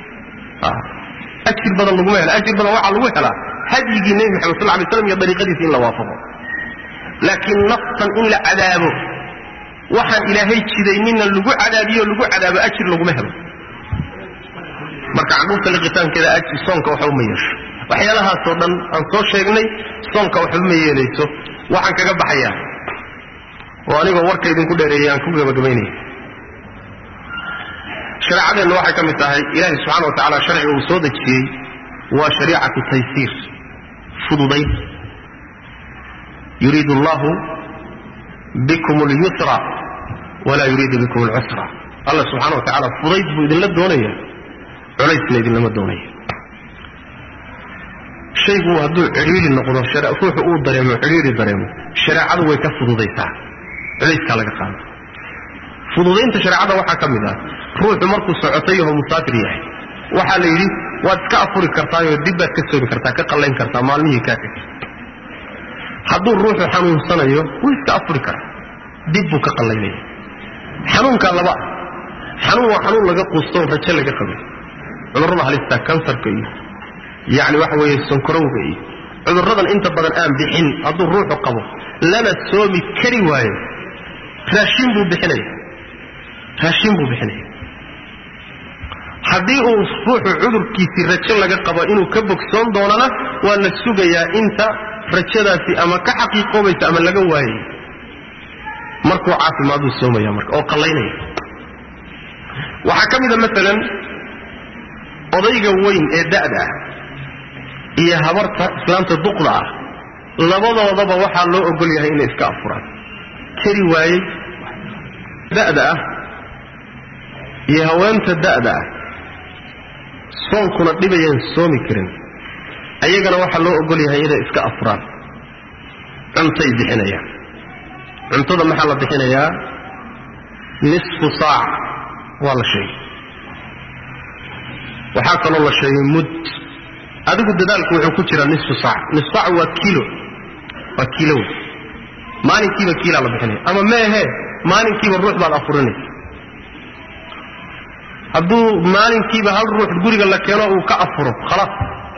ajir badan laguma hela ajir badan waxaa lagu helaa hadyigii nebi maxamed sal lay slam iyo dariiqadiisa in la waafaqo laakiin naftan in la cadaabo waxaan ilaahay jidaynina lagu cadaabiyo lagu cadaabo ajir laguma helo marka caquubta liqitaankeeda ajir soonka waxba ma yeesho waxyaalahaasoo dhan aan soo sheegnay soonka waxba ma yeelayso waxaan kaga baxayaa oo anigoo warka idinku dheereeyay aan ku gabagabaynaya shareecadeenna waxay ka mid tahay ilaahay subxana wa tacaala sharciga uu soo dejiyey waa shariicatu taysiir fududayn yuriidu allahu bikum اlyusra walaa yuriidu bikum اlcusra allah subxana wa tacaala fudayd buu idinla doonaya culaysna idinlama doonaya shaygu hadduu cidhiiri noqdo ruuxu uu dareemo cidhiiri dareemo shareecadu way ka fududaysaa culayskaa laga qaada fududaynta shareecada waxaa ka mid ah ruuxu markuu socotay yaho musaafir yahay waxaa la yidhi waad iska afuri kartaayoo dib baad ka soomi kartaa ka qallayn kartaa maalmihii kaa tegay hadduu ruuxu xanuunsanayo wuu iska afuri karaa dib buu ka qallaynaya xanuunkaa laba ah xanuun waa xanuun laga quustoon rajo laga qabay cudurrada halista kansarka iyo yacni waxa weeye sonkorowga iyo cudurradan inta badan aan bixin hadduu ruuxu qabo lana soomi kari waayo raashin buu bixinaya raashin buu bixinaya haddii uu ruuxu cudurkiisii rajo laga qabo inuu ka bogsoon doonana waa la sugayaa inta rajadaasi ama ka xaqiiqoobaysa ama laga waayay markuu caafimaaduu soomaya marka oo qallaynaya waxaa ka mida maalan odayga weyn ee da'da ah iyo habarta islaamta duqda ah labadoodaba waxaa loo ogol yahay inay iska afuraan kari waayey da'da ah iyo haweenta da'da ah soonkuna dhibayaan soomi karin ayagana waxaa loo ogol yahay inay iska afuraan cuntay bixinayaan cuntada maxaa la bixinayaa nisfu saac waa la sheegay waxaa kaloo la sheegay mud adigu dadaalku wuxuu ku jiraa nisfu saac nisfu saac waa kilo waa kilo wey maalinkiiba kiilaa la bixinaya ama meehe maalinkiiba ruux baad afurinaysa hadduu maalinkiiba hal ruux guriga la keeno uu ka afuro khalaas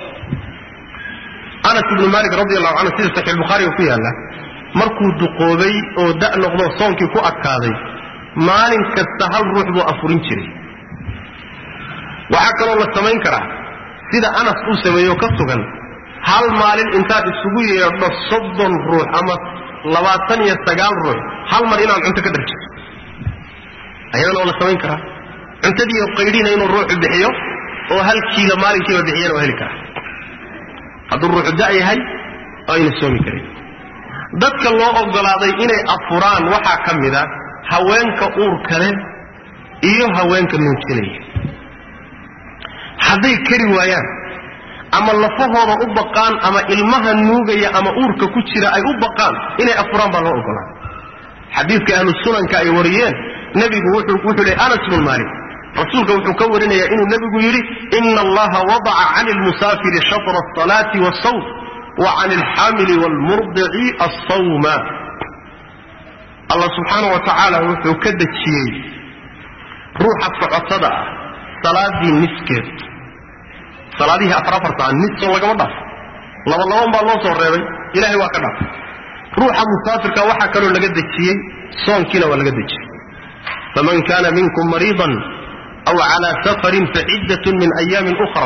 anas ibnu malik radi allahu canhu sida saxiix bukhaariga ku yaalla markuu duqoobay oo da' noqdo soonkii ku adkaaday maalin kasta hal ruux buu afurin jiray waxaa kaloo la samayn karaa sida anas uu sameeyo ka sugan hal maalin intaad isugu yeedho soddon ruux ama labaatan iyo sagaal ruux hal mar inaad cunto ka dharjiso ayadana oo la samayn karaa cuntadiiyo qaydhina inuu ruuxu bixiyo oo hal kiilo maalinkiiba bixiyana waa heli karaa hadduu ruuxu da' yahay oo ayna soomi karin dadka loo ogolaaday inay afuraan waxaa ka mid a haweenka uurka leh iyo haweenka nuujinaya hadday kari waayaan ama lafahooda u baqaan ama ilmaha nuugaya ama uurka ku jira ay u baqaan inay afuraan baa loo ogolaaday xadiidka ahlu sunanka ay wariyeen nebigu wuxuu leey anas bnu maalik rasuulka wuxuu ka warinayaa inuu nebigu yidhi ina allaha wadaca cani lmusaafiri shatra asalaati wasawm wa cani alxaamili waalmurdici assawma allah subxaana wa tacaala wuxuu ka dejiyey ruuxa socotada ah salaadii niskeed salaadihii afar afarta ah nisoo lagama dhaafo laba laban baa loo soo reebay ilahay waa ka dhaafay ruuxa musaafirka waxaa kaloo laga dejiyey soonkiina waa laga dejiyey faman kana minkum mariidan aw calaa safarin faciddatun min ayaamin ukhra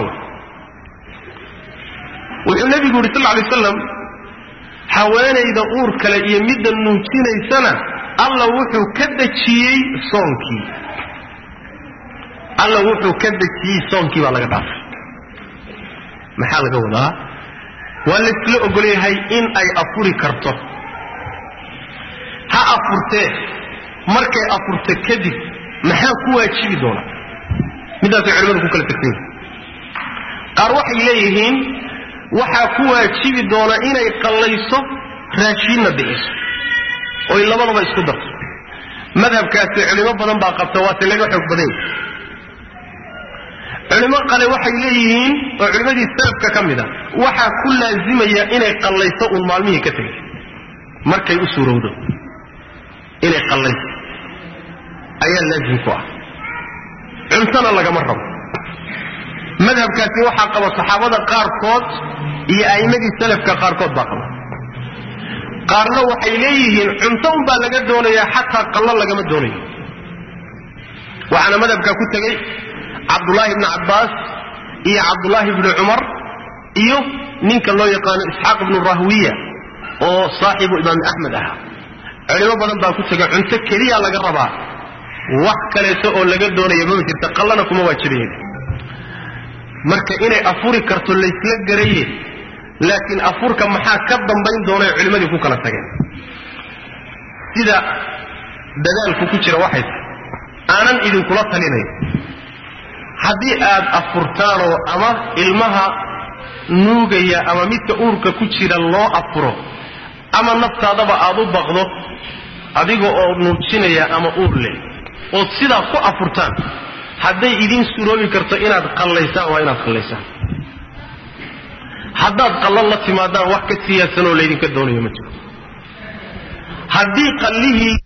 wuxuu nebigu yidhi sal lay slam haweenayda uur kale iyo midda nuujinaysana alla wuxuu ka dejiyey soonkii alla wuxuu ka dejiyey soonkii baa laga dhaafay maxaa laga wadaa waa laysla ogol yahay in ay afuri karto ha afurtee markay afurto kadib maxaa ku waajibi doona midaasay culimadu ku kala tegsan yihin qaar waxay leeyihiin waxaa ku waajibi doona inay qallayso raashiinna bixiso oy labadaba isku darto madhabkaasi culimo badan baa qabta waase laga xoog badan yahi culimo qale waxay leeyihiin oo culimmadii salafka ka mid a waxaa ku laazimaya inay qallayso uun maalmihii ka tegay markay u suurowdo inay qallayso ayaa laazim ku ah cuntona lagama rabo madhabkaasi waxaa qaba saxaabada qaarkood iyo a'immadii salafka qaarkood baa qaba qaarna waxay leeyihiin cunto unbaa laga doonayaa xataa qallo lagama doonayo waxaana madhabkaa ku tegey cabdullaahi ibni cabbaas iyo cabdullaahi ibni cumar iyo ninka loo yaqaano isxaaq ibnu rahwiya oo saaxibu imaam axmed ahaa culimo badan baa ku tegay cunto keliya laga rabaa wax kaleeto oo laga doonaya mama jirta qallana kuma waajibayen marka inay afuri karto laysla garaye laakiin afurka maxaa ka dambayn doonay culimmadii ku kala tageen sida dadaalku ku jira waxay tahay aanan idinkula talinayn haddii aad afurtaanoo ama ilmaha nuugaya ama midka uurka ku jira loo afuro ama naftaadaba aad u baqdo adiga oo nuujinaya ama uur leh ood sidaa ku afurtaan hadday idiin suroobi karto inaad qallaysaan waa inaad qallaysaan haddaad qallan la timaadaan wax ka siyaasanoo laydinka doonayo ma jiro haddii qallihii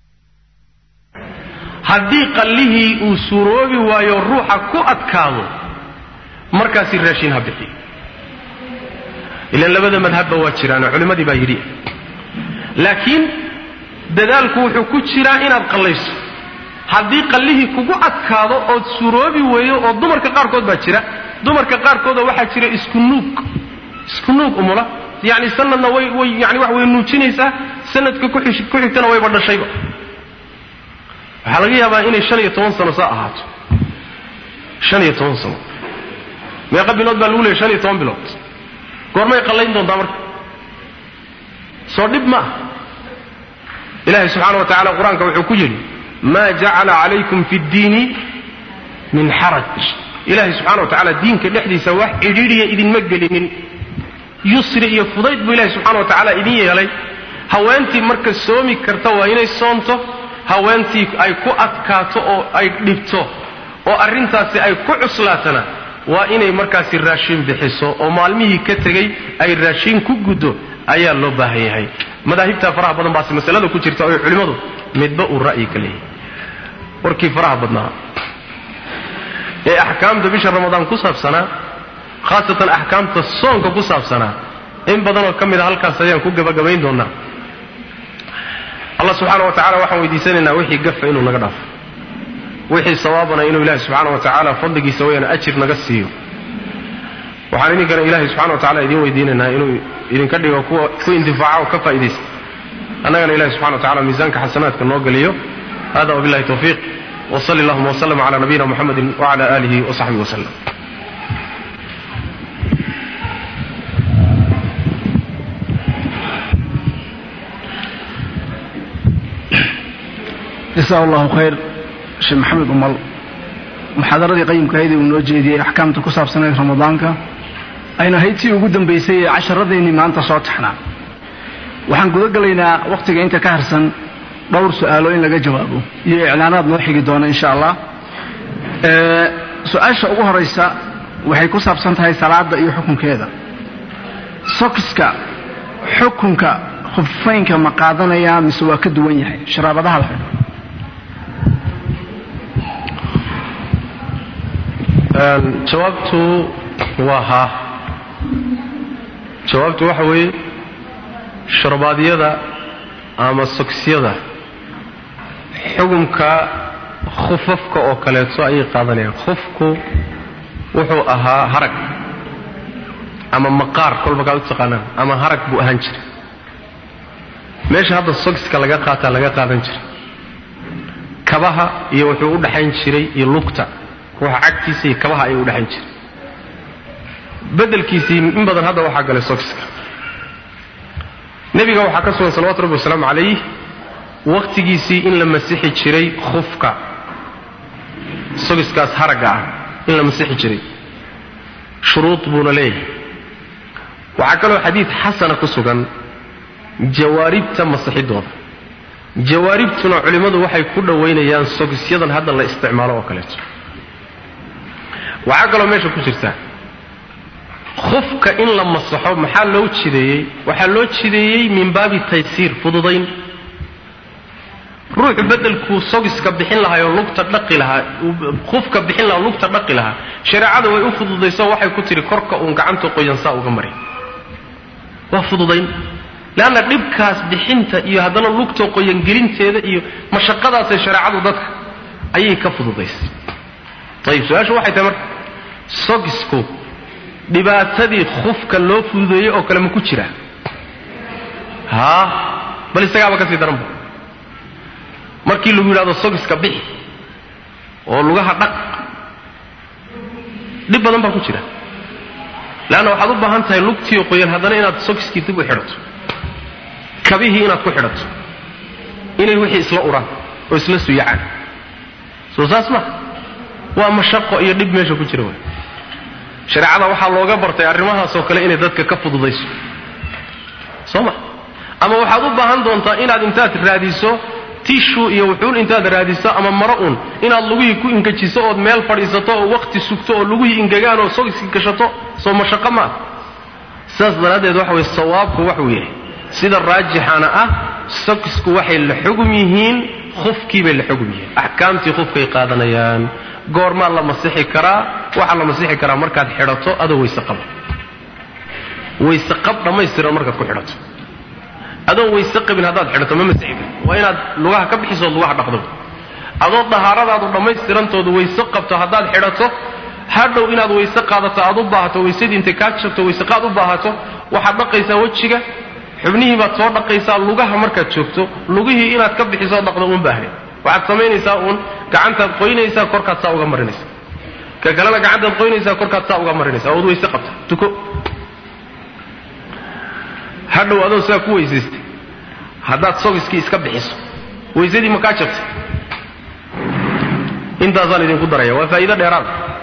haddii qallihii uu suroobi waayo ruuxa ku adkaado markaasi raashin ha bixiyo ilaan labada madhabba waa jiraano culimmadii baa yidhi laakiin dadaalku wuxuu ku jiraa inaad qallayso haddii qallihii kugu adkaado ood suroobi weeyo oo dumarka qaarkood baa jira dumarka qaarkoodoo waxaa jira isku nuug isku nuug umula yacni sanadna way way yani wax way nuujinaysaa sanadka ku xigtana wayba dhashayba waxaa laga yaabaa inay shan iyo toban sano saa ahaato shan iyo toban sano meeqa bilood baa lagu leeyay shan iyo toban bilood goormay qallayn doontaa marka soo dhib ma ah ilaahay subxaana wa tacala qur-aanka wuxuu ku yidhi ma jacala calaykum fi ddiini min xaraj ilaahay subxana wa tacala diinka dhexdiisa wax cidhiidhiya idinma gelinin yusri iyo fudayd buu ilahay subxana wa tacaala idin yeelay haweentii marka soomi karta waa inay soomto haweentii ay ku adkaato oo ay dhibto oo arrintaasi ay ku cuslaatana waa inay markaasi raashin bixiso oo maalmihii ka tegey ay raashin ku guddo ayaa loo baahan yahay madaahibtaa faraha badan baase masalada ku jirta oo culimmadu midba uu ra'yi ka leeyahay warkii faraha badnaa ee axkaamta bisha ramadaan ku saabsanaa khaasatan axkaamta soonka ku saabsanaa in badanoo ka mid a halkaas ayaan ku gabagabayn doonaa allah subxaana wa tacala waxaan weydiisanaynaa wixii gafa inuu naga dhaafo wixii sawaabana inuu ilaahi subxaana wa tacaala fadligiisa wayana ajir naga siiyo waxaan idinkana ilaahay subxana wa tacala idiin weydiinaynaa inuu idinka dhigo kuwa ku intifaaca oo ka faa'idaysta annagana ilahi subxana wa tacala miisaanka xasanaadka noo geliyo hada wabillahi tawfiiq wsali allahuma wslm cala nabiyina muxamedi wcala alihi wasaxbihi waslem jasaa allahu khayr sheekh maxamed umal muxaadaradii qayimkahayd uu noo jeediyey axkaamta ku saabsanayd ramadaanka ayna ahayd tii ugu dambaysay ee casharadaynii maanta soo taxnaa waxaan guda gelaynaa wakhtiga inta ka harsan dhowr su'aalo in laga jawaabo iyo iclaanaad noo xigi doona insha allah su-aasha ugu horaysa waxay ku saabsan tahay salaada iyo xukunkeeda sokiska xukunka khuffaynka ma qaadanaya mise waa ka duwan yahay sharaabadaha la xidho jawaabtu waa haa jawaabtu waxa weeye sharbaadyada ama sokisyada xukunka khufafka oo kaleeto ayay qaadanayaan khufku wuxuu ahaa harag ama maqaar kolba kaad u taqaanaan ama harag buu ahaan jiray meesha hadda sokiska laga qaataa laga qaadan jiray kabaha iyo wuxuu u dhaxayn jiray iyo lugta ruuxa cagtiisa iyo kabaha ayuu u dhaxayn jiray bedelkiisii in badan hadda waxaa galay sokiska nebiga waxaa ka sugan salawatu rabbi wasalaamu calayh wakhtigiisii in la masixi jiray khufka sogiskaas haragga ah in la masixi jiray shuruud buuna leeyahay waxaa kaloo xadiid xasana ku sugan jawaaribta masixidooda jawaaribtuna culimmadu waxay ku dhowaynayaan sogisyadan hadda la isticmaalo oo kaleeto waxaa kaloo meesha ku jirta khufka in la masaxo maxaa loo jideeyey waxaa loo jideeyey min baabi taysiir fududayn ruuxu bedelkuu sogiska bixin lahaa oo lugta dhaqi lahaa qufka bixin lahaa oo lugta dhaqi lahaa shareecada way u fududayso waxay ku tihi korka uun gacanta qoyansaa uga maray waa fududayn leanna dhibkaas bixinta iyo haddana lugta qoyangelinteeda iyo mashaqadaasay shareecadu dadka ayay ka fududaysay ayib su-aashu waxay tahay marka sogisku dhibaatadii khufka loo fududeeyey oo kale ma ku jira haa bal isagaaba ka sii daranba markii lagu yidhahdo sogiska bixi oo lugaha dhaq dhib badan baa ku jira leanna waxaad u baahan tahay lugtiio qoyan haddana inaad sogiskii dib u xidhato kabihii inaad ku xidhato inay wixii isla uraan oo isla suyacaan soo saas ma waa mashaqo iyo dhib meesha ku jira waay shareecada waxaa looga bartay arrimahaasoo kale inay dadka ka fududayso soo ma ama waxaad u baahan doontaa inaad intaad raadiso tishu iyo wuxuun intaad raadiso ama maro un inaad lugihii ku ingejiso ood meel fadhiisato oo wakti sugto oo lugihii ingegaan oo sogiski gashato soo mashaqo ma ah sidaas daraaddeed waxa weye sawaabku waxuu yahay sida raajixana ah sogisku waxay la xugum yihiin khufkii bay la xugum yihiin axkaamtii khufkay qaadanayaan goormaa la masixi karaa waxaa la masixi karaa markaad xidhato adoo weyse qaba weyse qab dhammaystiran markaad ku xidhato adoon weyse qabin haddaad xidhato ma masixi kar waa inaad lugaha ka bixisood lugaha dhaqdo adoo dahaaradaadu dhammaystirantoodu weyse qabto haddaad xidhato hadhow inaad weyse qaadato aad u baahato weysadii intay kaa jabto weyse qaad u baahato waxaad dhaqaysaa wejiga xubnihii baad soo dhaqaysaa lugaha markaad joogto lugihii inaad ka bixisoo dhaqdo uun baahne waxaad samaynaysaa uun gacantaad qoynaysaa korkaad saa uga marinaysa ka kalena gacantaad qoynaysaa korkaad saa uga marinaysa ood weyse qabta tuko hadhow adoo saa ku weysaystay haddaad sogiskii iska bixiso weysadii ma kaa jabtay intaasaan idinku daraya waa faa'iido dheeraad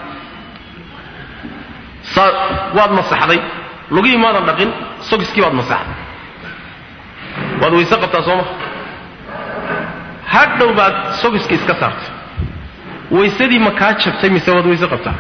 saa waad masaxday lugihii maadan dhaqin sogiskii baad masaxday waad weyse qabtaa soo ma hadhow baad sogiskii iska saartay weysadii ma kaa jabtay mise waad weyse qabtaa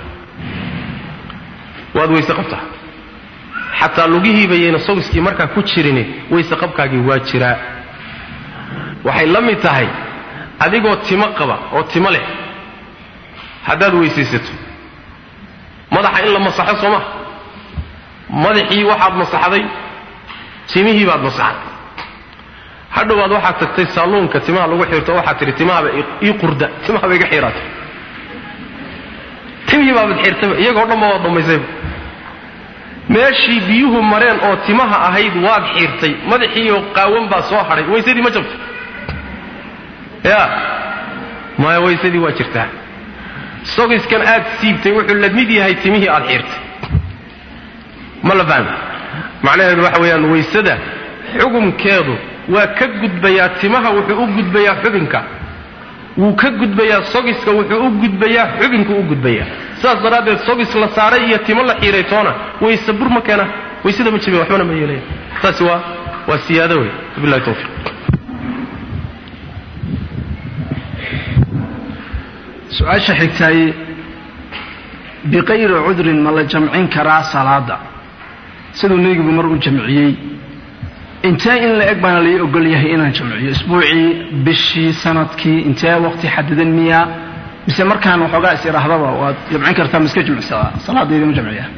waad weyse qabtaa xataa lugihiiba yayna sogiskii markaa ku jirin weyse qabkaagii waa jiraa waxay la mid tahay adigoo timo qaba oo timo leh haddaad weysaysato madaxa in la masaxo soo maha madaxii waxaad masaxday timihii baad masaxday hadhowaad waxaad tagtay saaluunka timaha lagu xirto waxaad tidhi timahaba ii qurda timahaba iga xiiraatay timihii baabad xirtayba iyagoo dhanba waad dhammaysayba meeshii biyuhu mareen oo timaha ahayd waad xiirtay madaxiioo qaawan baa soo hadhay weysadii ma jabto ya maya weysadii waa jirtaa sogiskan aad siibtay wuxuu la mid yahay timihii aad xiirtay ma la fahmi macnaheedu waxa weeyaan weysada xugumkeedu waa ka gudbayaa timaha wuxuu u gudbayaa xubinka wuu ka gudbayaa sogiska wuxuu u gudbayaa xubinku u gudbayaa sidaas daraaddeed sogis la saaray iyo timo la xiiray toona wayse bur ma keena waysada ma jabin waxbana ma yeelaya taasi waa waa siyaado wey wabillahi tawfiiq su-aasha xigtay biqayri cudrin ma la jamcin karaa salaada siduu nebigu mar u jamciyey intee in la eg baana lai ogol yahay inaan jamciyo isbuucii bishii sanadkii intee waqti xadidan miya mise markaan waxoogaa is idhaahdaba waad jamcin kartaa ma iska jimicsadaa salaadaydii ma jamciya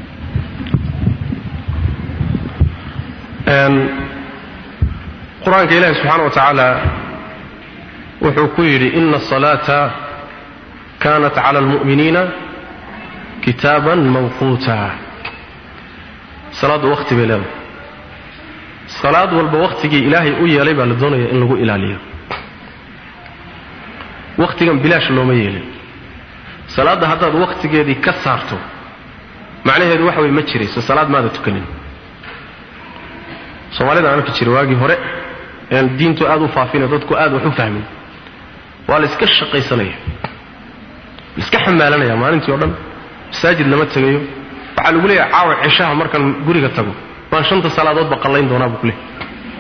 qur-aanka ilaahi subxaana wa tacaala wuxuu ku yidhi ina asalaata kanat cala almu'miniina kitaaban mawquuta salaaddu waqti bay leedahay salaad walba wakhtigii ilaahay u yeelay baa la doonaya in lagu ilaaliyo wakhtigan bilaash looma yeelin salaadda haddaad wakhtigeedii ka saarto macnaheedu waxa weye ma jirayso salaad maada tukanin soomaalida aan arki jiray waagii hore ean diintu aad u faafine dadku aad wax u fahmin waa la iska shaqaysanaya la iska xamaalanaya maalintii o dhan masaajid lama tegayo waxaa lagu leeyahay caawa cishaha markaan guriga tago baan shanta salaadoodba qallayn doonaa buu ku leehay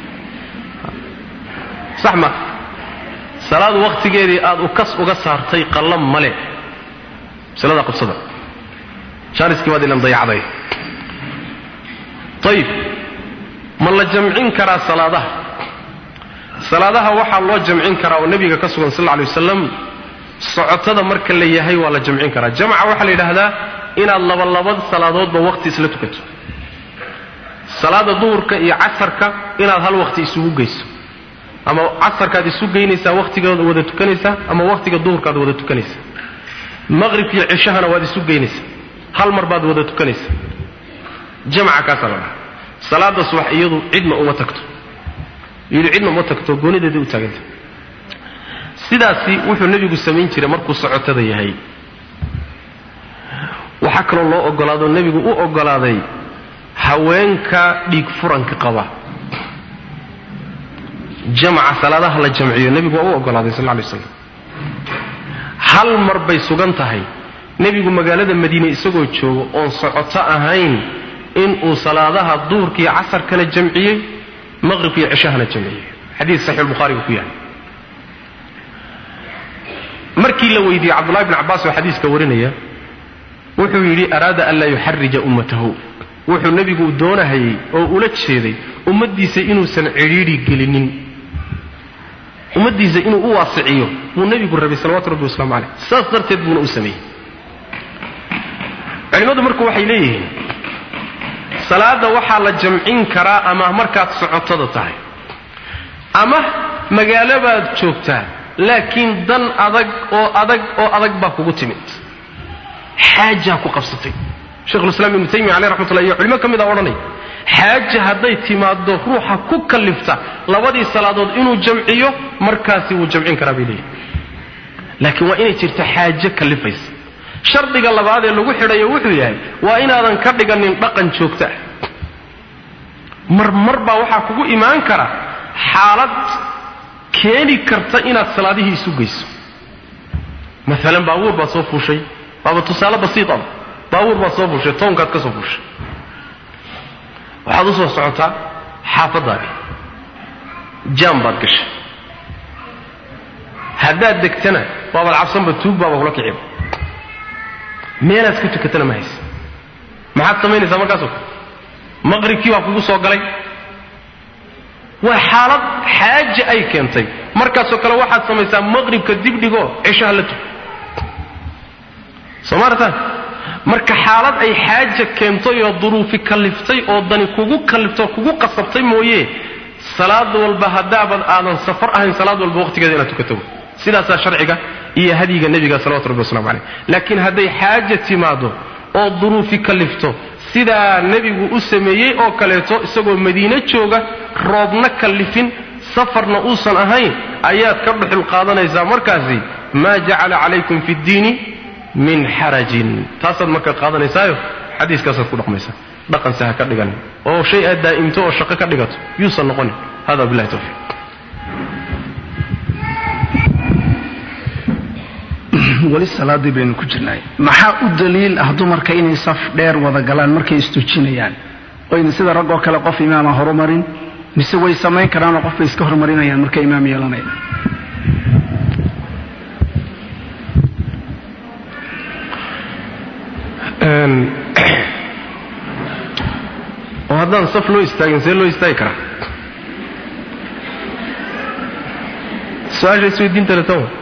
sax ma salaad wakhtigeedii aad u kas uga saartay qallam male masalada qabsada jaaniskii baad ilan dayacday ayib ma la jamcin karaa salaadaha salaadaha waxaa loo jamcin karaa oo nebiga ka sugan sal lla alay wasalam socotada marka la yahay waa la jamcin karaa jamca waxaa la yidhaahdaa inaad labalaba salaadoodba waqti isla tukato salaada duhurka iyo casarka inaad hal waqti isugu geyso ama casarkaad isu geynaysaa waqtigaad wada tukanaysaa ama waqtiga duhurkaad wada tukanaysaa maqribka iyo cishahana waad isu geynaysaa hal mar baad wada tukanaysaa jamca kaasaa la dhaha salaada subax iyadu cidna uma tagto iyadu cidna uma tagto goonideedii u taaganta sidaasi wuxuu nebigu samayn jiray markuu socotada yahay waxaa kaloo loo ogolaado nebigu u ogolaaday haweenka dhiig furanka qaba jamca salaadaha la jamciyo nebigu waa u ogolaaday sal lay slam hal mar bay sugan tahay nebigu magaalada madiine isagoo joogo oon socoto ahayn inuu salaadaha duhurka iyo casarkana jamciyey maqribka iyo cishahana jamciyey xadiis saxiixulbukhaariga ku yahay markii la weydiiyey cabdullahi bn cabbaas oo xadiiska warinaya wuxuu yidhi araada an laa yuxarija ummatahu wuxuu nebigu doonahayey oo ula jeeday ummaddiisa inuusan cidhiidhi gelinin ummaddiisa inuu u waasiciyo buu nebigu rabay salawatu rabbi waslamu caleyh saas darteed buuna u sameeyey culimmadu marku waxay leeyihiin salaada waxaa la jamcin karaa ama markaad socotada tahay ama magaalo baad joogtaa laakiin dan adag oo adag oo adag baa kugu timid xaajaa ku qabsatay shekhulislaam ibnu taymiya caleyh raxmatullah iyo culimo ka mid a odhanaya xaaja hadday timaaddo ruuxa ku kallifta labadii salaadood inuu jamciyo markaasi wuu jamcin karaa bay leeyihin laakiin waa inay jirto xaajo kallifaysa shardiga labaadee lagu xidhayo wuxuu yahay waa inaadan ka dhiganin dhaqan joogto ah marmar baa waxaa kugu imaan kara xaalad keeni karta inaad salaadihii isu geyso maalan baabuur baad soo fuushay waaba tusaale basiitaba baabuur baad soo fuushay toonkaad ka soo fuushay waxaad u soo socotaa xaafaddaadii jaam baad gashay haddaad degtana waabaad cabsanba tuug baaba kula kiciba meelaad ku tukatana ma haysa maxaad samaynaysaa markaasoo kale maqribkii baa kugu soo galay waa xaalad xaaja ay keentay markaasoo kale waxaad samaysaa maqribka dibdhigoo ceshaha la tuko soo maartaan marka xaalad ay xaaja keentay oo duruufi kalliftay oo dani kugu kalliftay oo kugu qasabtay mooye salaad walba haddaabad aadan safar ahayn salaad walba waqtigeeda inaad tukato sidaasaa sharciga iyo hadyiga nebiga salawatu rabbi waslamu caleyh laakiin hadday xaaja timaado oo duruufi kallifto sidaa nebigu u sameeyey oo kaleeto isagoo madiine jooga roobna kallifin safarna uusan ahayn ayaad ka dhuxul qaadanaysaa markaasi maa jacala calaykum fi ddiini min xarajin taasaad marka qaadanaysaayo xadiiskaasaad ku dhaqmaysaa dhaqanse ha ka dhiganin oo shay aad daa'imto oo shaqo ka dhigato yuusan noqonin hada billahi tawfiiq weli salaadii baynu ku jirnay maxaa u daliil ah dumarka inay saf dheer wada galaan markay istujinayaan oyna sida rag oo kale qof imaama horumarin mise way samayn karaanoo qof bay iska horumarinayaan markay imaam yeelanayaan oo haddaan saf loo istaagin see loo istaagi karaa su-aasha isweydiintale tan wa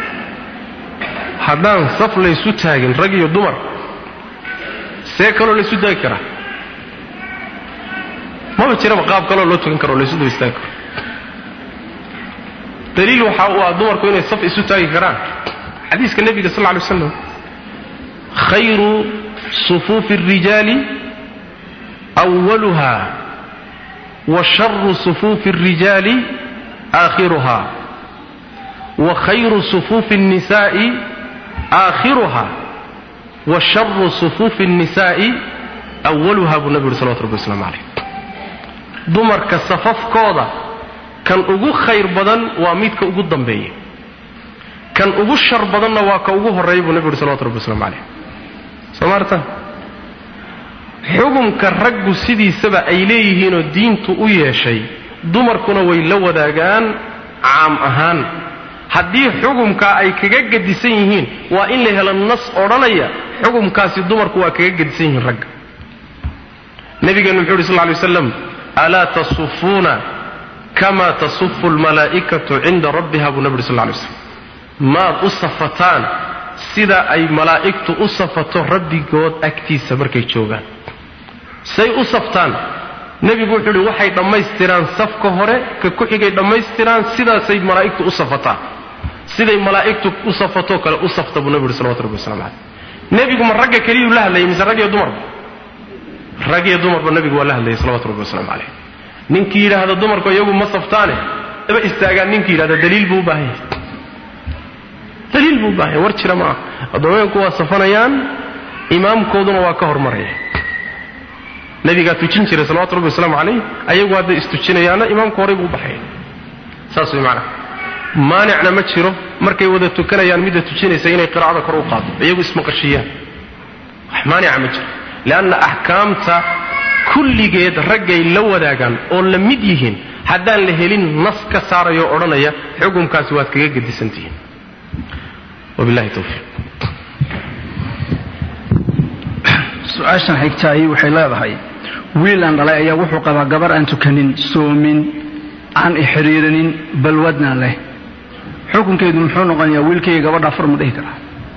haddaan saf laysu taagin rag iyo dumar see kaloo laysu taagi karaa maba jiraba qaab kaloo loo tukan karo o laysu daba istaagi karo daliil waxa uu ah dumarku inay saf isu taagi karaan xadiiska nebiga sal lla alay waslam khayru sufuufi الrijaali أwaluha wa sharu sufuufi الrijaali aakhiruha wa khayru sufuufi الnisaa'i aakhiruha wa sharu sufuufi الnisaa'i awaluha buu nabi yuhi salawatu rabbi waslamu calayh dumarka safafkooda kan ugu khayr badan waa midka ugu dambeeya kan ugu shar badanna waa ka ugu horreeya buu nabi yuhi salawatu rabbi waslamu calayh soo maarta xukumka raggu sidiisaba ay leeyihiinoo diintu u yeeshay dumarkuna way la wadaagaan caam ahaan haddii xukumkaa ay kaga gedisan yihiin waa in la helo nas odhanaya xukumkaasi dumarku waa kaga gedisan yihiin ragga nabigeenu muxuu uhi sal ly waslam alaa tasufuuna kamaa tasufu almalaa'ikatu cinda rabbiha buu nabi uri sal lay slam maad u safataan sida ay malaa'igtu u safato rabbigood agtiisa markay joogaan say u saftaan nebigu wuxuu uhi waxay dhammaystiraan safka hore ka ku xigay dhammaystiraan sidaasay malaa'igtu u safataan siday malaa'igtu u safatoo kale u safta buu nebi uhi salawatu rabbi waslamu caleyh nebigu ma ragga keliyuu la hadlayay mise rag iyo dumarba rag iyo dumarba nebigu waa la hadlayay salawatu rabbi waslamu caleyh ninkii yidhaahda dumarku iyagu ma saftaane aba istaagaan ninkii yidhahda daliil buu u baahan yahay daliil buu u baahan yahay war jira maaha addoomayanku waa safanayaan imaamkooduna waa ka hormaraya nabigaa tujin jiray salawatu rabbi wasalaamu calayh ayagu hadday istujinayaanna imaamku horay buu u baxaya saas way macnaha maanicna ma jiro markay wada tukanayaan midda tujinaysa inay qiraacada kor u qaado iyagu ismaqashiyaan wax maanica ma jiro leanna axkaamta kulligeed raggay la wadaagaan oo la mid yihiin haddaan la helin nas ka saarayo o odhanaya xukumkaasi waad kaga gedisantihiin wabillahi towfiiq su-aashan xigtaayi waxay leedahay wiil aan dhalay ayaa wuxuu qabaa gabar aan tukanin soomin aan ixiriirinin balwadna leh xukunkeedu muxuu noqonayaa wiilkayga gabadha afar ma dhihi karaa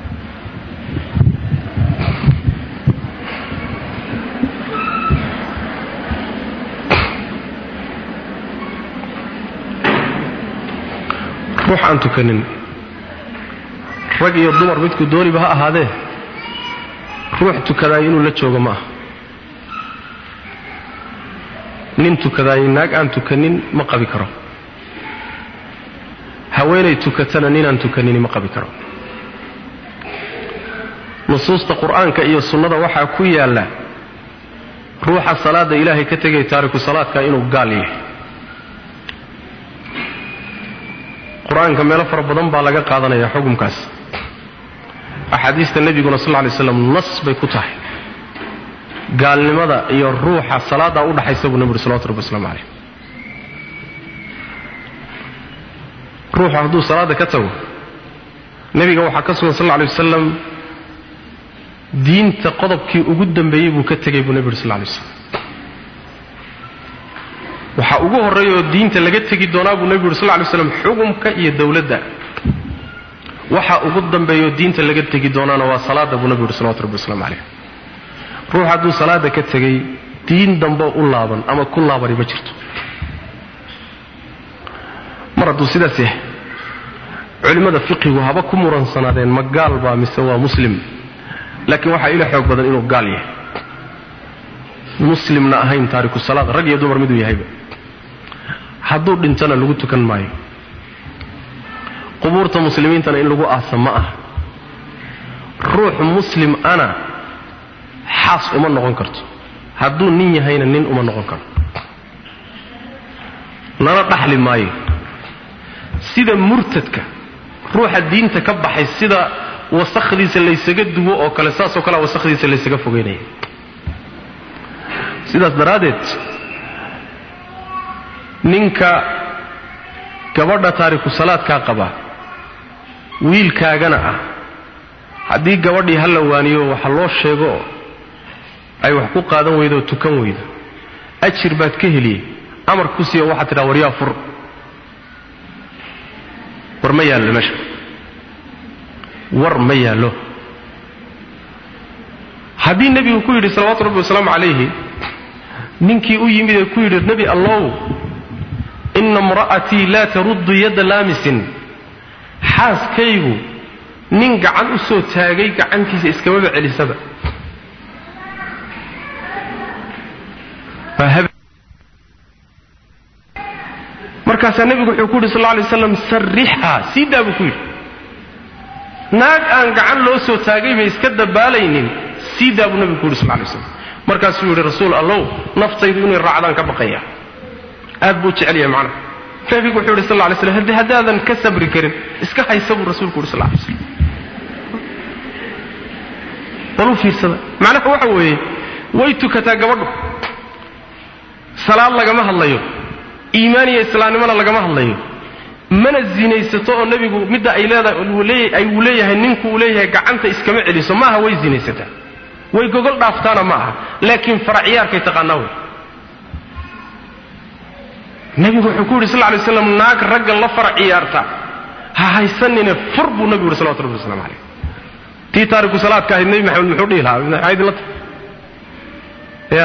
ruux aan tukanin rag iyo dumar midku dooniba ha ahaadee ruux tukadaay inuu la joogo ma aha nin tukadaay naag aan tukanin ma qabi karo haweenay tukatana ninaan tukanini ma qabi karo nusuusta qur-aanka iyo sunnada waxaa ku yaalla ruuxa salaada ilaahay ka tegay taariku salaadka inuu gaal yahay qur-aanka meelo fara badan baa laga qaadanaya xukumkaas axaadiista nebiguna sal lla lay slam nas bay ku tahay gaalnimada iyo ruuxa salaadaa u dhaxaysa buu nebi uri salawatu rabbi waslamu caleyh ruuxu hadduu salaada ka tago nebiga waxaa ka sugan sal lla alay wasalam diinta qodobkii ugu dambeeyey buu ka tegay buu nebi uri sal lla lay waslam waxaa ugu horreeya oo diinta laga tegi doonaa buu nebigu uri sal lla lay slam xugumka iyo dowladda waxa ugu dambeeyaoo diinta laga tegi doonaana waa salaada buu nebigu uri salawatu rabbi waslamu caleyh ruux hadduu salaada ka tegay diin dambe u laaban ama ku laabani ma jirto mar hadduu sidaas yahay culimmada fiqigu haba ku muransanaadeen ma gaal baa mise waa muslim laakiin waxaa ila xoog badan inuu gaal yahay muslimna ahayn taariku salaad rag iyo dumar miduu yahayba hadduu dhintana lagu tukan maayo qubuurta muslimiintana in lagu aasa ma ah ruux muslim ana xaas uma noqon karto hadduu nin yahayna nin uma noqon karo lana dhaxli maayo sida murtadka ruuxa diinta ka baxay sida wasakhdiisa laysaga duwo oo kale saasoo kalea wasakhdiisa laysaga fogeynaya sidaas daraaddeed ninka gabadha taariku salaadkaa qaba wiilkaagana ah haddii gabadhii ha la waaniyo waxa loo sheego ay wax ku qaadan weydo oo tukan weydo ajir baad ka heliyey amar ku siiyo waxaad tidhaha waryaa fur war ma yaallo meesha war ma yaallo haddii nebigu ku yidhi salawaatu rabbi wasalaamu calayhi ninkii u yimid ee ku yidhi nebi allow ina imra'atii laa taruddu yadda laamisin xaaskaygu nin gacan u soo taagay gacantiisa iskamaba celisaba markaasaa nebigu wuxuu ku yidhi sal lla alay waslam sarrixha sii daa buu ku yidhi naag aan gacan loo soo taagayba iska dabaalaynin sii daa buu nebigu ku yidhi sal lla alay waslam markaasuu yidhi rasuul allow naftaydu inay raacdaan ka baqaya aad buu jecel yahay macnaha nebigu wuxuu yidhi sal lla alay slam haddii haddaadan ka sabri karin iska haysa buu rasuulku yidhi sal lla alay slam bal u fiirsada macnaha waxa weeye way tukataa gabadhu salaad lagama hadlayo iimaan iyo islaamnimona lagama hadlayo mana zinaysato oo nebigu midda ay leedahay uu leeyahay ninku uu leeyahay gacanta iskama celiso maaha way zinaysataa way gogol dhaaftaana ma aha laakiin faracyaarkay taqaanaa wey nebigu wuxuu ku yidhi sal lay slam naag ragga la fara ciyaarta ha haysanine fur buu nebigu yidhi salawatu rabbi waslamu calayh tii taariku salaadka ahayd nebi maxamed muxuu dhihi lahaa maxaa idinla tahay ya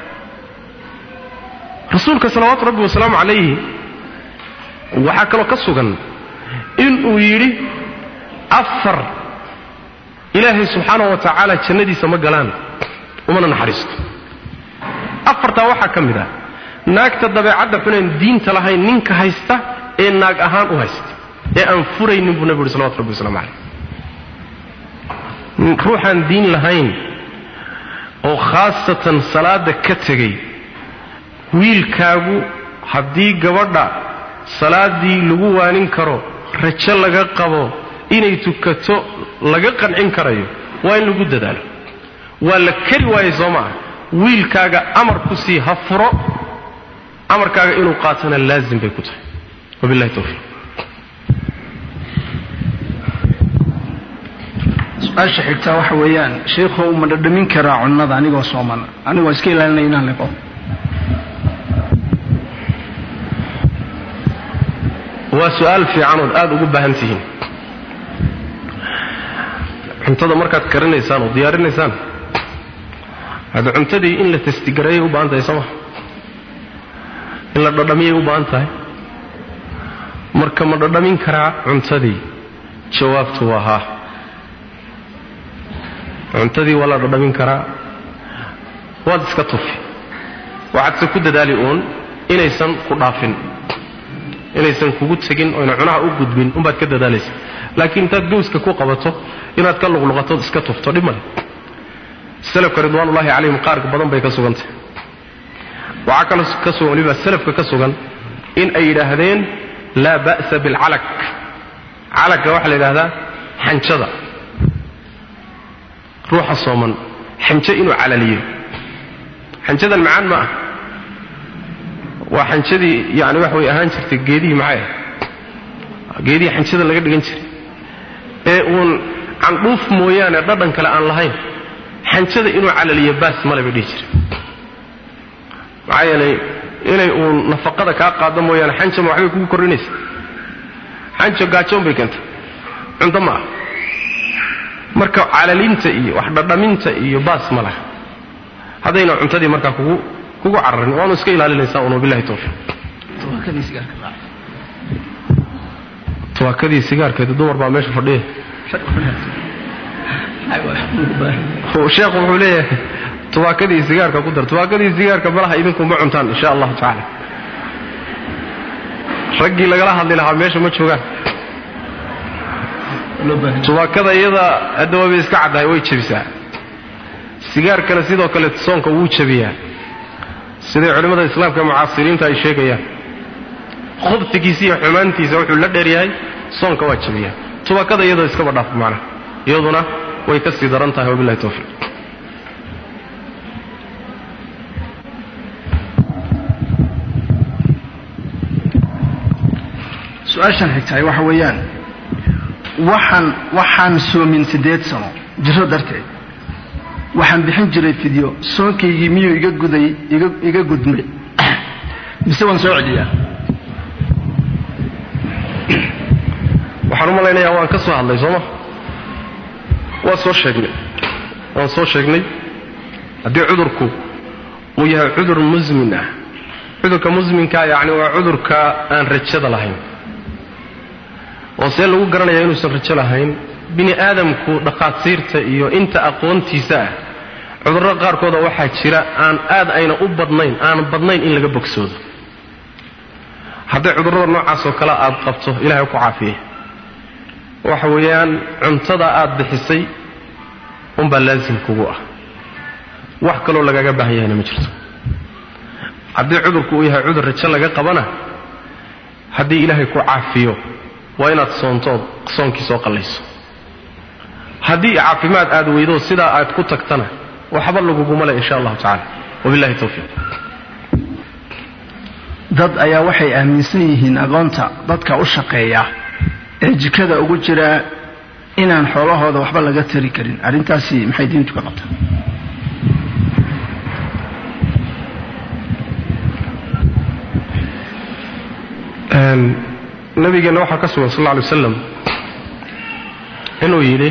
rasuulka salawaatu rabbi wasalaamu calayhi waxaa kaloo ka sugan inuu yidhi afar ilaahay subxaanahu wa tacaala jannadiisa ma galaan umana naxariisto afartaa waxaa ka mid ah naagta dabeecadda xunayn diinta lahayn ninka haysta ee naag ahaan u haysta ee aan furaynin buu nebigu yidhi salawatu rabbi waslamu calayh ruuxaan diin lahayn oo khaasatan salaada ka tegay wiilkaagu haddii gabadha salaadii lagu waanin karo rajo laga qabo inay tukato laga qancin karayo waa in lagu dadaalo waa la keri waayey soo maaha wiilkaaga amar ku sii ha furo amarkaaga inuu qaatona laazim bay ku tahay wabillahi tawfiiq su-aasha xigtaa waxa weeyaan sheikhow ma dhadhamin karaa cunnada anigoo sooman anigoo iska ilaalinaya inaan liqo waa su-aal fiican ood aada ugu baahan tihiin cuntada markaad karinaysaan oo diyaarinaysaan hadda cuntadii in la testigareeyay u baahan tahay sooma in la dhadhamiyay u baahan tahay marka ma dhadhamin karaa cuntadii jawaabtu waa haa cuntadii waa la dhadhamin karaa waad iska tufi waxaadse ku dadaali uun inaysan ku dhaafin inaysan kugu tegin oyna cunaha u gudbin umbaad ka dadaalaysa laakiin intaad gowska ku qabato inaad ka luqluqatood iska tufto dhib male salafka ridwaanullahi calayhim qaar badan bay ka sugantay waxaa kaloo ka sugan waliba salafka ka sugan in ay yidhaahdeen laa ba'sa bilcalak calagga waxaa la yidhahdaa xanjada ruuxa sooman xanjo inuu calaliyo xanjadan macaan ma ah waa xanjadii yani wax way ahaan jirtay geedihii maxay ah geedihii xanjada laga dhigan jiray ee uun candhuuf mooyaane dhadhan kale aan lahayn xanjada inuu calaliyo baas male bay dhihi jire maxaa yeelay inay uun nafaqada kaa qaado mooyaane xanja ma waxbay kugu kordhinaysa xanjo gaajoon bay keentay cunto ma ah marka calalinta iyo wax dhadhaminta iyo baas ma laha haddayna cuntadii markaa kugu kugu cararin waanu iska ilaalinaysaa un wabillahi tawfiiq tawaakadii sigaarkeeda dumar baa meesha fadhiya sheekhu wuxuu leeyahay tawaakadii sigaarka ku dar tawaakadii sigaarka malaha idinku ma cuntaan insha allahu tacaala raggii lagala hadli lahaa meesha ma joogaan tawaakada iyada hadda waabay iska caddahay way jebisaa sigaarkana sidoo kale soonka wuu jebiyaa siday culimmada islaamka mucaasiriinta ay sheegayaan khubtigiisa iyo xumaantiisa wuxuu la dheeryahay soonka waa jebiyaa tubakada iyadoo iskaba dhaaf macnaha iyaduna way ka sii daran tahay wabillahi tawfiiq su-aashan xigtahay waxa weeyaan waxaan waxaan soomin siddeed sano jiro darteed waxaan bixin jiray fidyo soonkaygii miyuu iga guday iga iga gudmay mise waan soo celiyaa waxaan u malaynayaa waan ka soo hadlay sooma waan soo sheegnay waan soo sheegnay haddii cudurku uu yahay cudur musmin ah cudurka musminkaa yacni waa cudurka aan rajada lahayn oo see lagu garanayaa inuusan rajo lahayn bini aadamku dhakhaatiirta iyo inta aqoontiisa ah cudurro qaarkooda waxaa jira aan aad ayna u badnayn aan badnayn in laga bogsoodo hadday cudurrada noocaasoo kale aad qabto ilahay ku caafiye waxa weeyaan cuntada aad bixisay unbaa laasim kugu ah wax kaloo lagaga baahan yahayna ma jirto haddii cudurku uu yahay cudur rajo laga qabana haddii ilaahay ku caafiyo waa inaad soontood soonkii soo qallayso haddii caafimaad aad weydo sidaa aad ku tagtana waxba laguguma le insha allahu tacala wabillahi tawfiiq dad ayaa waxay aaminsan yihiin aqoonta dadka u shaqeeya ee jikada ugu jira inaan xoolahooda waxba laga tari karin arrintaasi maxay diintu ka qabtaa nabigeenna waxaa ka sugan sal alla alay wasalam inuu yidhi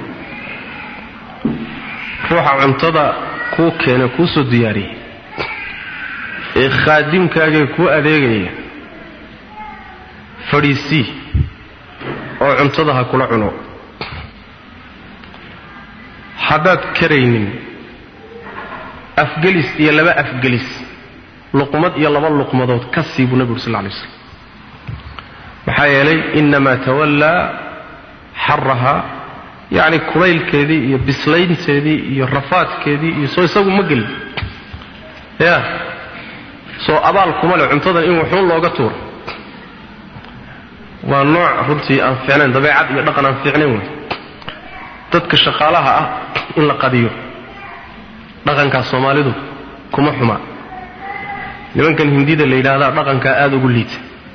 ruuxa cuntada kuu keena kuu soo diyaariyey ee khaadimkaagee kuu adeegaya fadhiisii oo cuntada ha kula cuno haddaad karaynin afgelis iyo laba afgelis luqmad iyo laba luqmadood ka sii buu nebigu sal lla alay slam maxaa yeelay innamaa tawallaa xaraha yacni kulaylkeedii iyo bislaynteedii iyo rafaadkeedii iyo soo isagu ma gelin ya soo abaal kuma leh cuntadan in waxuun looga tuuro waa nooc runtii aan fiicnayn dabeecad iyo dhaqan aan fiicnayn wey dadka shaqaalaha ah in la qadiyo dhaqankaas soomaalidu kuma xuma nimankan hindida la yidhaahdaa dhaqankaa aada ugu liita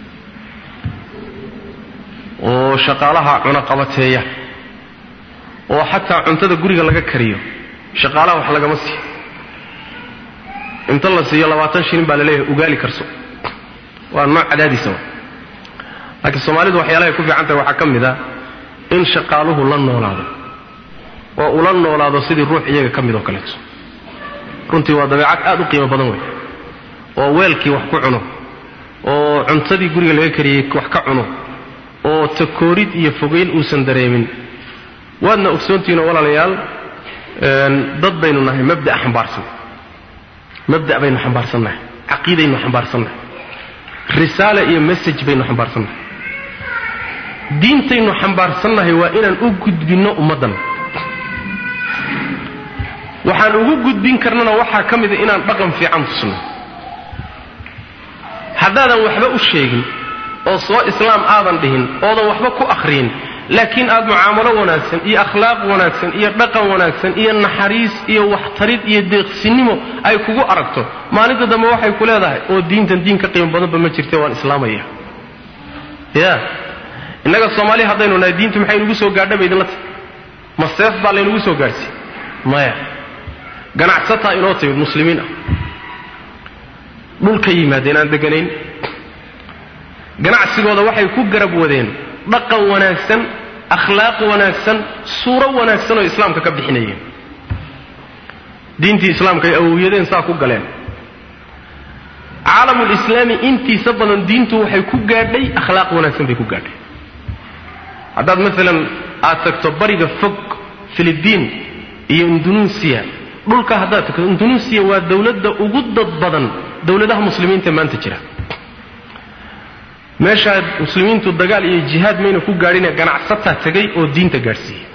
oo shaqaalaha cunaqabateeya oo xataa cuntada guriga laga kariyo shaqaalaha wax lagama siiyo inta la siiyo labaatan shilin baa laleeyahay ugaali karso waa nooc cadaadiisa wa laakiin soomaalidu waxyaalahay ku fiican tahay waxaa ka mid a in shaqaaluhu la noolaado oo ula noolaado sidii ruux iyaga ka mid oo kaleeto runtii waa dabeecad aad u qiimo badan wey oo weelkii wax ku cuno oo cuntadii guriga laga kariyey wax ka cuno oo takoorid iyo fogeyn uusan dareemin waadna ogsoontihiinoo walaalayaal dad baynu nahay mabda'a xambaarsan mabda' baynu xambaarsannahay caqiidaynu xambaarsannahay risaale iyo message baynu xambaarsannahay diintaynu xambaarsannahay waa inaan u gudbinno ummaddan waxaan ugu gudbin karnana waxaa ka mida inaan dhaqan fiican tusno haddaadan waxba u sheegin oo soo islaam aadan dhihin oodan waxba ku akhriyin laakiin aad mucaamalo wanaagsan iyo akhlaaq wanaagsan iyo dhaqan wanaagsan iyo naxariis iyo waxtarid iyo deeqsinimo ay kugu aragto maalinta dambe waxay ku leedahay oo diintan diin ka qiimo badanba ma jirte waan islaamaya ya innaga soomaali haddaynu nahay diintu maxay nugu soo gaadha ba idinla tahy ma seef baa laynugu soo gaadhsiy maya ganacsataa inoo timid muslimiin ah dhulka yimaadeen aan deganayn ganacsigooda waxay ku garab wadeen dhaqan wanaagsan akhlaaq wanaagsan suuro wanaagsan oo islaamka ka bixinayeen diintii islaamka ay awowyadeen saa ku galeen caalamulislaami intiisa badan diintu waxay ku gaadhay akhlaaq wanaagsan bay ku gaadhay haddaad maalan aad tagto bariga fog filibiin iyo indunuusiya dhulka haddaad tagto indunuusiya waa dowladda ugu dad badan dowladaha muslimiinta maanta jira meeshaa muslimiintu dagaal iyo jihaad mayna ku gaadhine ganacsataa tegay oo diinta gaadhsiiyey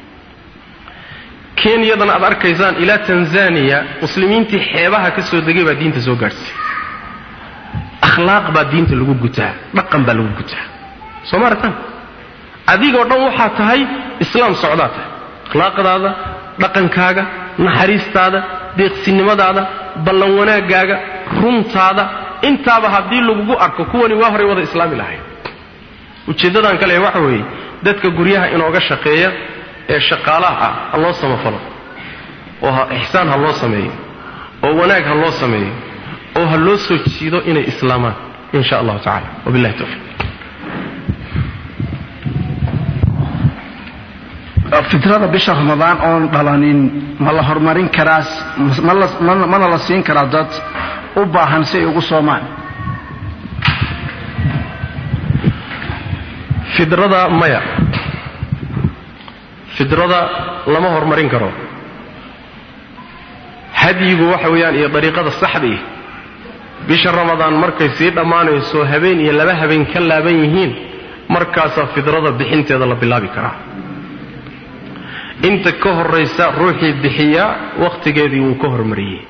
kenyadana aad arkaysaan ilaa tanzaniya muslimiintii xeebaha ka soo degay baa diinta soo gaadhsiiyey akhlaaq baa diinta lagu gutaa dhaqan baa lagu gutaa soo ma aragtaan adigoo dhan waxaa tahay islaam socdaa tahay akhlaaqdaada dhaqankaaga naxariistaada deeqsinimadaada ballan wanaaggaaga runtaada intaaba haddii lagugu arko kuwani waa horay wada islaami lahayd ujeeddadan kale waxa weeye dadka guryaha inooga shaqeeya ee shaqaalaha ah ha loo samafalo oo ha ixsaan ha loo sameeyo oo wanaag ha loo sameeyo oo ha loo soo jiido inay islaamaan in sha allahu tacala wabillahi tawfiiq fitrada bisha ramadaan oon dhalanin ma la horumarin karaas mana la siin karaa dad u baahan si ay ugu soomaan fidrada maya fidrada lama horumarin karo hadyigu waxa weeyaan iyo dariiqada saxdii bisha ramadaan markay sii dhammaanayso habeen iyo laba habeen ka laaban yihiin markaasaa fidrada bixinteeda la bilaabi karaa inta ka horaysa ruuxii bixiyaa wakhtigeedii wuu ka hormariyey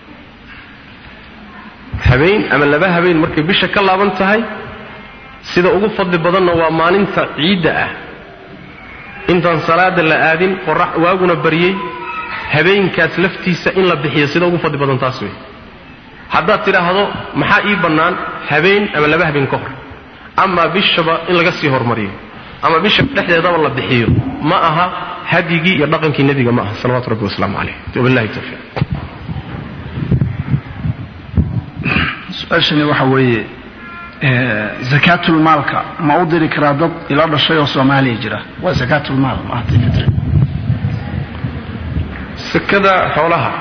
habeen ama laba habeen markay bisha ka laaban tahay sida ugu fadli badanna waa maalinta ciidda ah intaan salaada la aadin qorax waaguna baryey habeenkaas laftiisa in la bixiyo sida ugu fadli badan taas wey haddaad tidhaahdo maxaa ii bannaan habeen ama laba habeen ka hor ama bishaba in laga sii hormariyo ama bisha dhexdeedaba la bixiyo ma aha hadyigii iyo dhaqankii nebiga ma aha salawatu rabbi wasalaamu caleyh wabillahi tawfiiq su-aashani waxa weeye zakaatulmaalka ma u diri karaa dad ila dhashay oo soomaaliya jira waa zakaatulmaal maahati fitri sakada xoolaha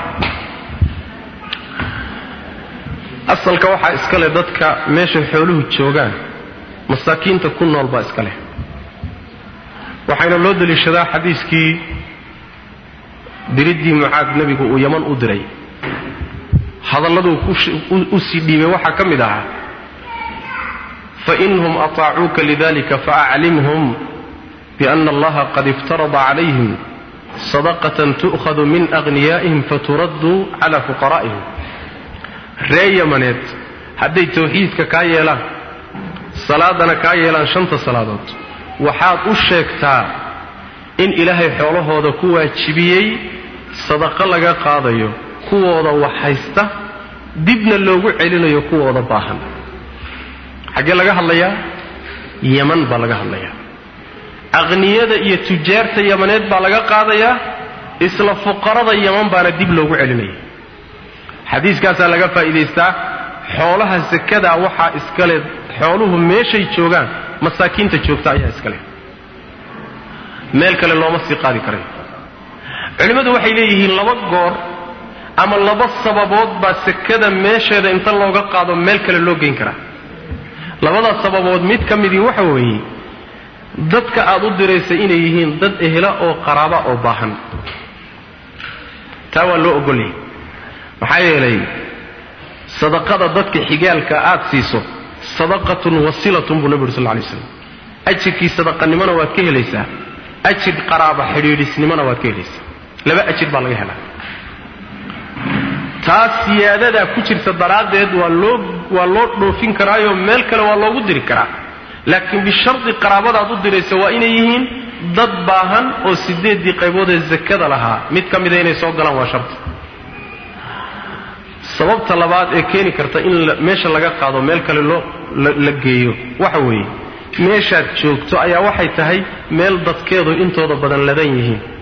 asalka waxaa iska leh dadka meeshay xooluhu joogaan masaakiinta ku nool baa iska leh waxayna loo deliishadaa xadiiskii diriddii mucaad nebigu uu yaman u diray hadalladuu u sii dhiibay waxaa ka mid ahaa fainhum ataacuuka lidalika faaclimhum biana allaha qad iftarada calayhim sadaqatan tu'khadu min aghniyaa'ihim faturaddu cala fuqaraa'ihim ree yamaneed hadday tawxiidka kaa yeelaan salaadana kaa yeelaan shanta salaadood waxaad u sheegtaa in ilaahay xoolahooda ku waajibiyey sadaqo laga qaadayo kuwooda wax haysta dibna loogu celinayo kuwooda baahan xaggee laga hadlayaa yaman baa laga hadlayaa aqniyada iyo tujaarta yamaneed baa laga qaadayaa isla fuqarada yaman baana dib loogu celinaya xadiiskaasaa laga faa'iidaystaa xoolaha sakadaa waxaa iskale xooluhu meeshay joogaan masaakiinta joogta ayaa iskale meel kale looma sii qaadi karayo culimmadu waxay leeyihiin laba goor ama laba sababood baa sakada meesheeda inta looga qaado meel kale loo geyn karaa labadaas sababood mid ka midii waxa weeye dadka aad u diraysa inay yihiin dad ehla oo qaraaba oo baahan taa waa loo ogolyay maxaa yeelay sadaqada dadka xigaalka aad siiso sadaqatun wasilatun buu nabi uri sal lay slam ajirkii sadaqanimona waad ka helaysaa ajir qaraaba xidhiidhisnimona waad ka helaysaa laba ajir baa laga helaa taas siyaadadaa ku jirta daraaddeed waa loo waa loo dhoofin karaayo meel kale waa loogu diri karaa laakiin bishardi qaraabadaad u diraysa waa inay yihiin dad baahan oo sideeddii qaybood ee zakada lahaa mid ka mida inay soo galaan waa shardi sababta labaad ee keeni karta in meesha laga qaado meel kale loo la geeyo waxa weeye meeshaad joogto ayaa waxay tahay meel dadkeedu intooda badan ladan yihiin